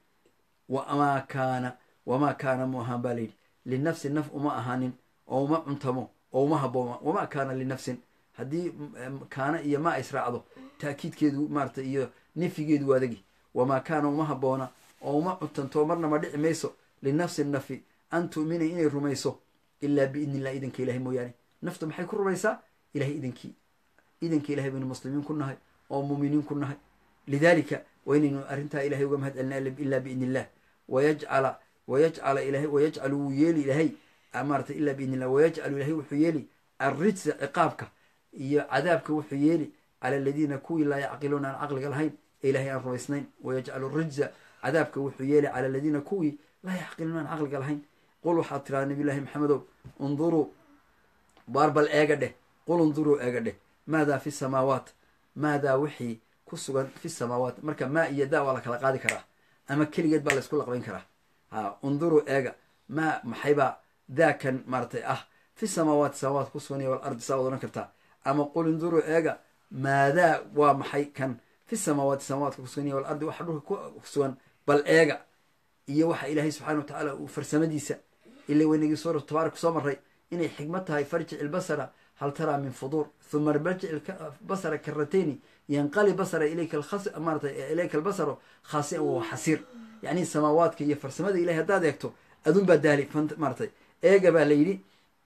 wamaa kaana wamaa kaana mu ahaan baa layidhi linafsi naf uma ahaanin oo uma cuntamo oo uma habbooma wamaa kaana linafsin haddii kaana iyo ma israacdo taakiidkeedu maaratay iyo nefigeedu waa adagi wamaa kaana uma habboona oo uma cuntanto marna ma dhici mayso linafsi nafi an tu'mina inay rumayso ilaa biidni illah idanka ilahay mooyaane naftu maxay ku rumaysaa ilahay idankii idanka ilahay baynu muslimiin ku nahay oo muuminiin ku nahay lidalika waa inaynu arrintaa ilahay uga mahad celina ilaa biidni illah wayajcala wayajcala ilahay wayajcalu wuu yeeli ilahay maaratay ilaa biidni illah wayajcalu ilahay wuxuu yeeli arrijsa ciqaabka iyo cadaabka wuxuu yeeli cala aladiina kuwii laa yacqiluuna aan caqliga lahayn ee ilahay aan rumaysnayn wayajcalu rijza cadaabka wuxuu yeeli cala aladiina kuwii laa yacqiluuna aan caqliga lahayn qul waxaad tiraa nabiyullahi maxamedow unduruu baar bal eega dheh qul unduruu eega dheh maadaa fi samaawaat maadaa wixii ku sugan fi samaawaat marka maa iyo daa waa la kala qaadi karaa ama keligeed baa laysku laqbayn karaa ha unduruu eega maa maxaybaa daakan maaratay ah fi samaawaati samaawaat ku sugan iyo wal ardi saa wad odhan kartaa ama qul induruu eega maadaa waa maxay kan fi samaawaati samaawatka kusugan iyo wal ardi waxa dhulka ku sugan bal eega iyo waxa ilaahay subxana wa tacaala uu farsamadiisa ila weynagii suuratu tabaarak kusoo maray inay xikmad tahay farjic ilbasara hal taraa min fuduur huma barjic basara karatayni yanqali basara ilayka maarata ilayka albasaro khaasian wawa xasiir yacni samaawaadka iyo farsamada ilahay haddaad eegto adun baa daali maaratay eega baa la yidhi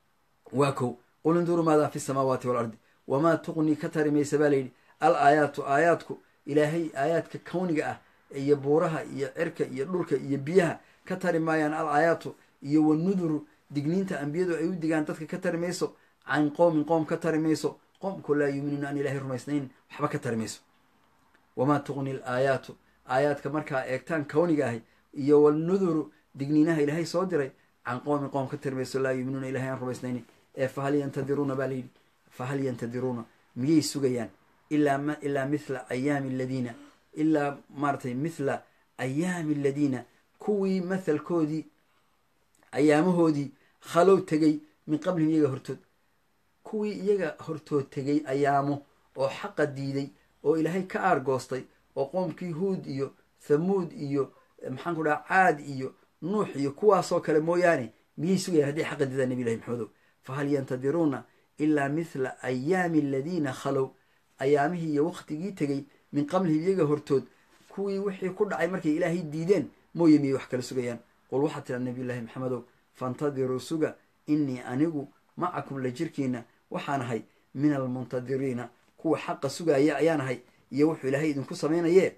waa kow qul induruu maadaa fi samaawaati waalardi wamaa tuqni ka tari maysa baa layidhi al aayaatu aayaadku ilaahay aayaadka kawniga ah iyo buuraha iyo cirka iyo dhulka iyo biyaha ka tari maayaan al aayaatu iyo wanuduru digniinta ambiyadu ay u digaan dadka ka tari mayso can qowmin qoom ka tari mayso qoomku laa yuuminuuna aan ilaahay rumaysnayn waxba ka tari mayso wamaa tuqni l aayaatu aayaadka markaa eegtaan kawniga ahay iyo wanuduru digniinaha ilaahay soo diray can qowmin qoom ka tari mayso laa yuuminuuna ilahay aan rumaysnaynin ee fahal yantadiruuna baa layidhi fahal yantadiruuna miyay sugayaan ilaa ilaa mithla ayaami aladiina ilaa maaratay mithla ayaami aladiina kuwii mathalkoodii ayaamahoodii khalow tegay min qablihim iyaga hortood kuwii iyaga hortood tegay ayaamo oo xaqa diiday oo ilaahay ka aargoostay oo qoomkii huud iyo thamuud iyo maxaan ku dhaha caad iyo nuux iyo kuwaasoo kale mooyaane miyay sugayaan hadday xaqa diidaan nabi ilahi maxamedow fahal yantadiruuna ilaa mithla ayaami aladiina khalow ayaamihii iyo waktigii tegey min qablihim iyaga hortood kuwii wixii ku dhacay markay ilaahay diideen mooye miyay wax kala sugayaan qul waxaa tira nabiy llaahi maxamedow faintadiruu suga innii anigu macakum la jirkiina waxaan ahay min almuntadiriina kuwa xaqa sugaaya ayaan ahay iyo wuxuu ilaahay idinku samaynaye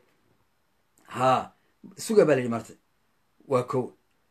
haa suga baa layidhi maratay waa ko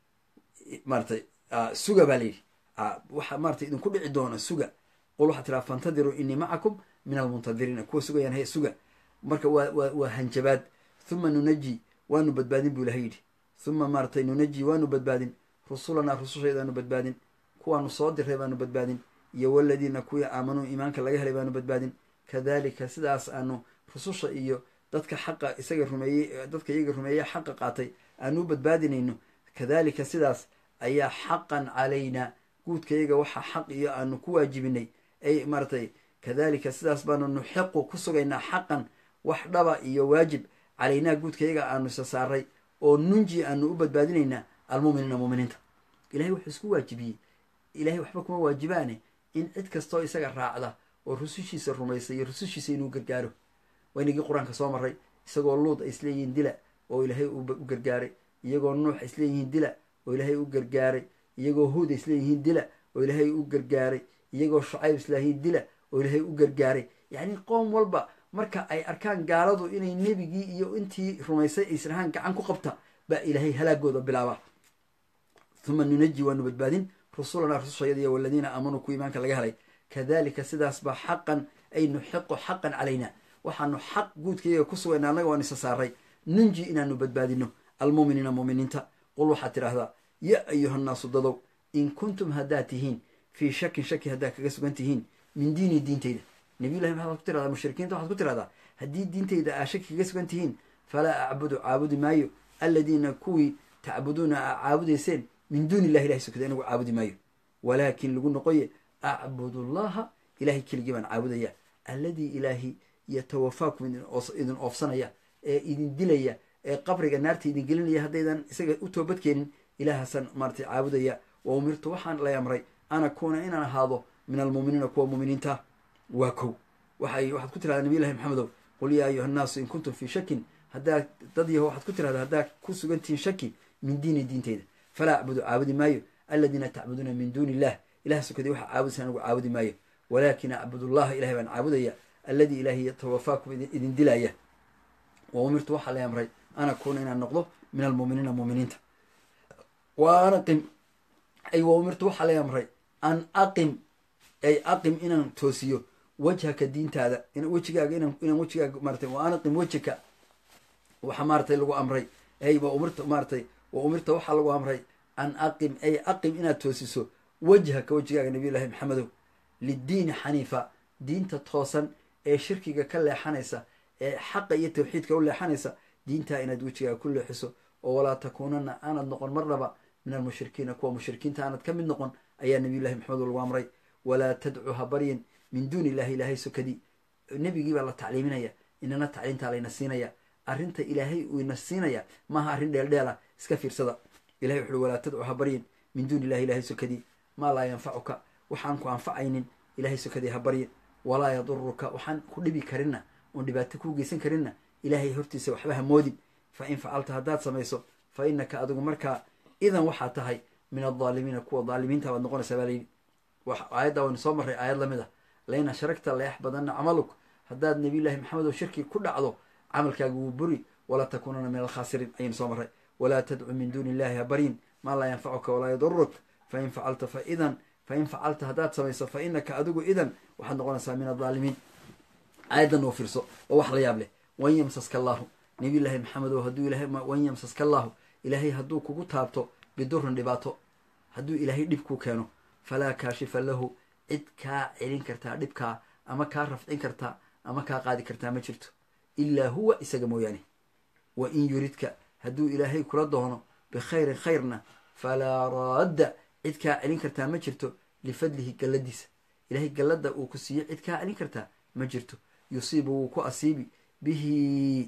maratay suga baa layidhi waxa maratay idinku dhici doona suga qul waxaa tiraa faintadiruu innii macakum min almuntadiriina kuwa sugayaan haye suga marka waa waa waa hanjabaad huma nunaji waanu badbaadin buu ilahay yidhi huma maaratay nunaji waanu badbaadin rusulanaa rusushaydaanu badbaadin kuwaanu soo diray baanu badbaadin iyo waladiina kuwii aamanuu iimaanka laga helay baanu badbaadin kadalika sidaas aanu rususha iyo dadka xaqa isaga rumeeyey dadka iyaga rumeeya xaqa qaatay aanu u badbaadinayno kadalika sidaas ayaa xaqan calaynaa guudkayaga waxaa xaq iyo aanu ku waajibinay ay maaratay kadalika sidaas baanu nuxiqu ku sugaynaa xaqan wax dhaba iyo waajib calaynaa guudkayaga aanu isa saaray oo nunji aanu u badbaadinaynaa almuuminiina muuminiinta ilahay wuxuu isku waajibiyey ilahay waxba kuma waajibaane in cid kastoo isaga raacda oo rusushiisa rumaysa iyo rusushiisa inuu gargaaro waynagii qur-aanka soo maray isagoo luud ay isleeyihiin dila oo ilaahay u gargaaray iyagoo nuux ay isleeyihiin dila oo ilaahay u gargaaray iyagoo huud ay isleeyihiin dila oo ilaahay u gargaaray iyagoo shucayb isleeyihiin dila oo ilaahay u gargaaray yacni qoom walba marka ay arkaan gaaladu inay nebigii iyo intii rumaysay aysrahaan gacan ku qabta baa ilaahay halaagooda bilaaba huma nunaji waanu badbaadin rusulanaa rusushayadiiyo waladiina aamanuu ku iimaanka laga helay kadalika sidaas baa xaqan ay nuxiqu xaqan calayna waxaanu xaq guudkayaga ku sugayna annaga waan isa saaray nunji inaanu badbaadino almuuminiina muuminiinta qul waxaad tidhaahdaa ya ayuhannaasu dadow in kuntum haddaad tihiin fii shakin shaki haddaad kaga sugan tihiin min diini diintayda nabiyullahi maxaad ku tirahdaa mushrikiinta waxaad ku tirahdaa haddii diintayda aa shaki kaga sugan tihiin falaa acbudu caabudi maayo aladiina kuwii tacbuduuna aa caabudayseen min duuni illahi ilahay sokada inagu caabudi maayo walaakin lagu noqoye acbudu llaha ilahay keligii baan caabudaya alladii ilaahi yatawafaakum idin oofsanaya ee idin dilaya ee qabriga naarta idin gelinaya haddaydan isaga u toobadkeenin ilaahaasan maaratay caabudaya wa umirtu waxaan lay amray an akuuna inaan ahaado min almuuminiina kuwa muuminiinta waa kow waxay waxaad ku tirahdaa nabiy llahi maxamedow qul yaa ayuha nnaasu in kuntum fii shakin haddaad dad yaho waxaad ku tirahdaa haddaad ku sugantihiin shaki min diini diinteyda falaa acbudu caabudi maayo aladiina tacbuduuna min duuni illah ilah sokadii waxaa caabudaysa anigu caabudi maayo walaakin acbudu llaha ilahay baan caabudaya alladii ilaahi yatawafaakum idin dilaya wa umirtu waxaa lay amray an akuuna inaan noqdo min almuuminiina muuminiinta wa an aqim ay wa umirtu waxaa lay amray an aqim ay aqim inaan toosiyo wajhaka diintaada wejigaaga inaan wejigaaga maaratay wa an aqim wejhaka waxa maaratay lagu amray ay wa umirta maaratay wa umirta waxaa lagu amray an aqim ay aqim inaad toosiso wejhaka wejigaaga nabiy llahi maxamedow liddiini xaniifa diinta toosan ee shirkiga ka leexanaysa ee xaqa iyo tawxiidka u leexanaysa diintaa inaad wejigaaga ku leexiso oo walaa takuunana aanad noqon marnaba min almushrikiina kuwa mushrikiinta aanad ka mid noqon ayaa nabiy llahi maxamed lagu amray walaa tadcu ha baryin min duuni illahi ilaahay sokadii nebigii baa la tacliiminaya inana tacliimtaa layna siinaya arrinta ilaahay uu ina siinaya maaha arrin dheeldheela iska fiirsada ilahay wuxuui walaa tadcu ha baryin min duuni illahi ilahay sokadii maa laa yanfacuka waxaan ku anfacaynin ilahay sokadii ha baryin walaa yaduruka waxaan ku dhibi karinna oon dhibaato kuu geysan karinna ilaahay hortiisa waxba ha moodin fa in facalta haddaad samayso fa innaka adigu markaa idan waxaa tahay min aldaalimiina kuwa daalimiinta baad noqonaysaa baa layidhi aayadda waynu soo marray aayad lamid ah lain ashragta layax badanna camaluk haddaad nabiyullaahi maxamed oo shirki ku dhacdo camalkaaga wuu buri walaa takuunana min alkhaasiriin ayaynu soo marray walaa tadcu min duuni illahi habaryin maa laa yanfacuka walaa yaduruk fain facalta fa idan fain facalta haddaad samayso fa inaka adigu idan waxaad noqonaysaa min adaalimiin aayaddan oo fiirso oo wax la yaab leh wan yamsaska allaahu nabiy llaahi maxamedow hadduu ilahay wan yamsaska allaahu ilaahay hadduu kugu taabto bidurin dhibaato hadduu ilaahay dhib ku keeno falaa kaashifa lahu cid kaa celin kartaa dhibkaa ama kaa rafcin kartaa ama kaa qaadi kartaa ma jirto ilaa huwa isaga mooyaane wa in yuridka hadduu ilaahay kula doono bikhayrin khayrna falaa raadda cid kaa celin kartaa ma jirto lifadlihi galladiisa ilaahay gallada uu ku siiyo cid kaa celin kartaa ma jirto yusiibu wuu ku asiibi bihi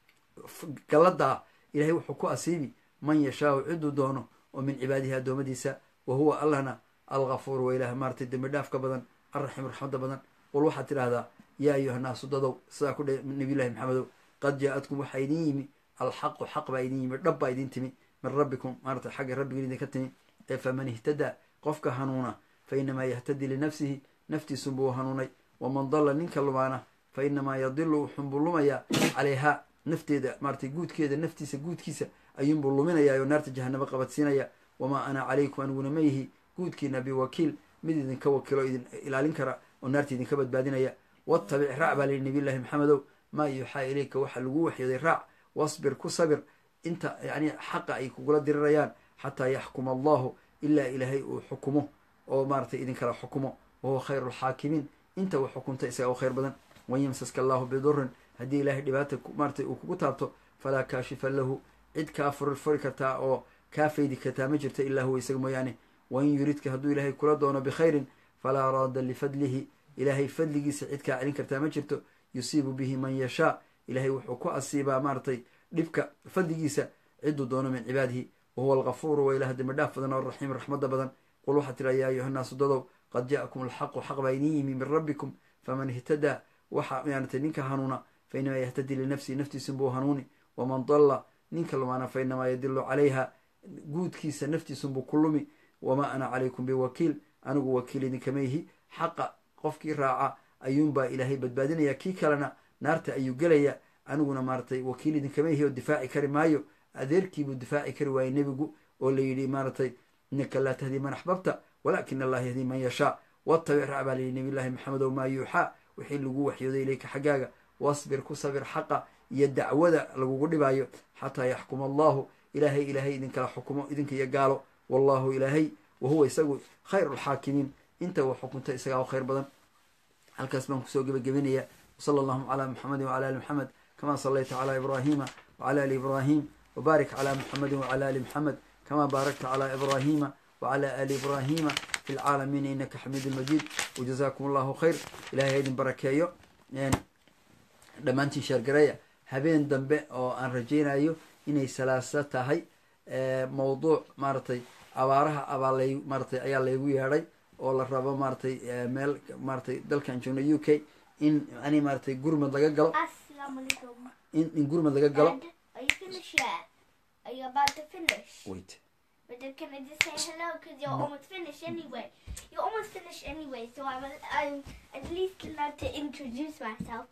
galladaa ilahay wuxuu ku asiibi man yashaau ciduu doono oo min cibaadihi addoommadiisa wa huwa allahna alghafuur wa ilaah maaratay dembi dhaaf ka badan alraxiim raxmadda badan qul waxaad tidhaahdaa yaa ayuhanaasu dadow sidaa ku dhe nabiyullahi maxamedow qad jaa-adkum waxaa idin yimi alxaqu xaq baa idin yimi dhab baa idin timi min rabbikum maaratay xagga rabbiga idinka timi ee faman ihtadaa qofka hanuuna fa inamaa yahtadi linafsihi naftiisunbuu hanuunay waman dalla ninka lumaana fa inamaa yadilu wuxuunbuu lumayaa calayhaa nafteeda maaratay guudkeeda naftiisa guudkiisa ayuunbuu luminayaa oo naarta jahanabo qabadsiinaya wamaa ana calaykum aniguna ma yihi guudkiina biwakiil mid idinka wakiilo idin ilaalin kara oo naarta idinka badbaadinaya wattabic raac baa lihi nabiy llahi maxamedow maa yuuxaa ilayka waxaa lagu waxyooday raac wasbir ku sabir inta yani xaqa ay kugula dirirayaan xataa yaxkuma allahu ilaa ilaahay uu xukumo oo maaratay idinkala xukumo wahuwa khayru lxaakimiin inta uu xukunta isaga u khayr badan wan yamsaska allahu bidurin haddii ilaahay dhibaata maaratay uu kugu taabto falaa kaashifa lahu cid kaa furi furi kartaa oo kaa faydi kartaa ma jirta ilaa huwa isaga mooyaane wain yuridka hadduu ilaahay kula doono bikhayrin falaa raada lifadlihi ilaahay fadligiisa cid kaa celin kartaa ma jirto yusiibu bihi man yashaa ilaahay wuxuu ku asiibaa maaratay dhibka fadligiisa ciduu doono min cibaadihi wahuwa algafuuru wa ilaah dembi dhaaf badan oo raxiim raxmadda badan qul waxaa tira yaa ayuhanaasu dadow qad ja'akum alxaqu xaq baa idin yimi min rabbikum faman ihtadaa waxa maaratay ninka hanuuna fa inamaa yahtadi linafsihi naftiisunbuu hanuuni waman dalla ninka lumaana fa inamaa yadilu calayha guudkiisa naftiisunbuu ku lumi wamaa ana calaykum biwakiil anigu wakiil idinkama yihi xaqa qofkii raaca ayuunbaa ilaahay badbaadinaya kii kalena naarta ayuu gelaya aniguna maaratay wakiil idinkama yihi oo difaaci kari maayo adeerkiibuu difaaci kari waayey nebigu oo la yidhi maaratay innaka laa tahdii man axbabta walaakina allaha yahdii man yashaa wattabic raac baa layihi nabiy llahi maxamedow maa yuuxaa wixii lagu waxyooday ilayka xaggaaga wasbir ku sabir xaqa iyo dacwada lagugu dhibaayo xataa yaxkuma allahu ilaahay ilaahay idinkala xukumo idinka iyo gaalo wallahu ilaahay wahuwa isagu khayru lxaakimiin inta uu xukunta isagaa u khayr badan halkaas baan kusoo gebagabenaya wsala allahuma calaa muxamedin wacala ali muxamed kama salayta calaa ibraahima wacala ali ibraahim wbaarik calaa muxamedin wacala ali muxamed kama baarakta calaa ibraahima wacala ali ibraahima fi lcaalamiina inaka xamiidun majiid wajazakum allahu khayr ilahay ha idin barakeeyo dhammaantiin sheergareeya habeen dambe oo aan rajeynayo inay salaaso tahay mawduuc maaratay abaaraha abaa lay maaratay ayaa laygu yeedhay oo la rabo maaratay meel maaratay dalkan joogno u k in yani maaratay gurmad laga galo Assalamu alaikum. in in gurmad laga galo Dad, are you finished yet? Are you about to finish? wait But then can I just say hello? Because you're almost finished anyway. You're almost finished anyway, so I'm, I'm at least allowed to introduce myself.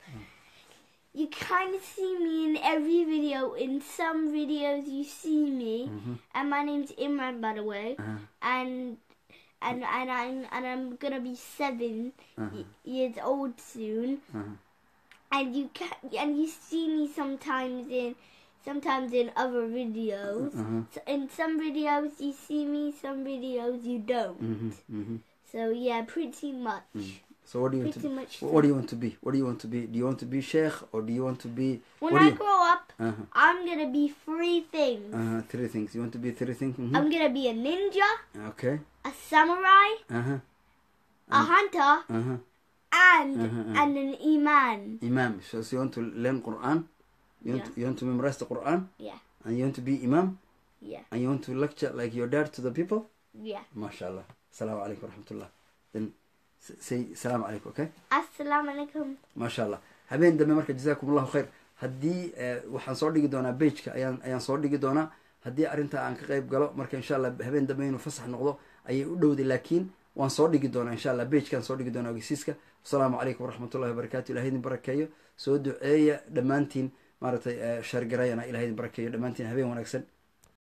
You kind of see me in every video. In some videos, you see me, and my name's Imran, by the way, Uh-huh. and and and I'm and I'm gonna be 7 y- years old soon. Uh-huh. and you can and you see me sometimes in sometimes in other videos. Uh-huh. So in some videos you see me, some videos you don't. Mhm, mhm. So yeah, pretty much. so what do you want to Pretty be? much what do you want to be what do you want to be do you want to be sheikh or do you want to be When what do I you grow up, uh-huh. I'm gonna be three things. Uh-huh. three things you want to be three things Mhm. I'm gonna be a ninja, okay a samurai, uh-huh. a hunter, Uh-huh. and Uh-huh, uh. and an imam. imam so, so you want to learn quran you want, Yeah. to, you want to memorize the quran Yeah, and you want to be imam yeah, and you want to lecture like your dad to the people yeah. mashallah assalamu alaikum warahmatullah then s- say salaam alaikum okay Assalamu alaikum. maasha allah habeen dambe marka jazakum allahu khayr haddii eh, waxaan soo dhigi doonaa bageka ayaan ayaan soo dhigi doonaa haddii arrintaa aan ka qayb galo marka insha allah habeen dambe inuu fasax noqdo ayay u dhowday laakiin waan soo dhigi doonaa insha allah bagekaan soo dhigi doonaa ogeysiiska wasalaamu calaykum waraxmatullahi wabarakatu ilahay idin barakeeyo soo duceeya dhammaantiin maaragtay sheergarayana ilahay idin barakeeyo dhammaantiin habeen wanaagsan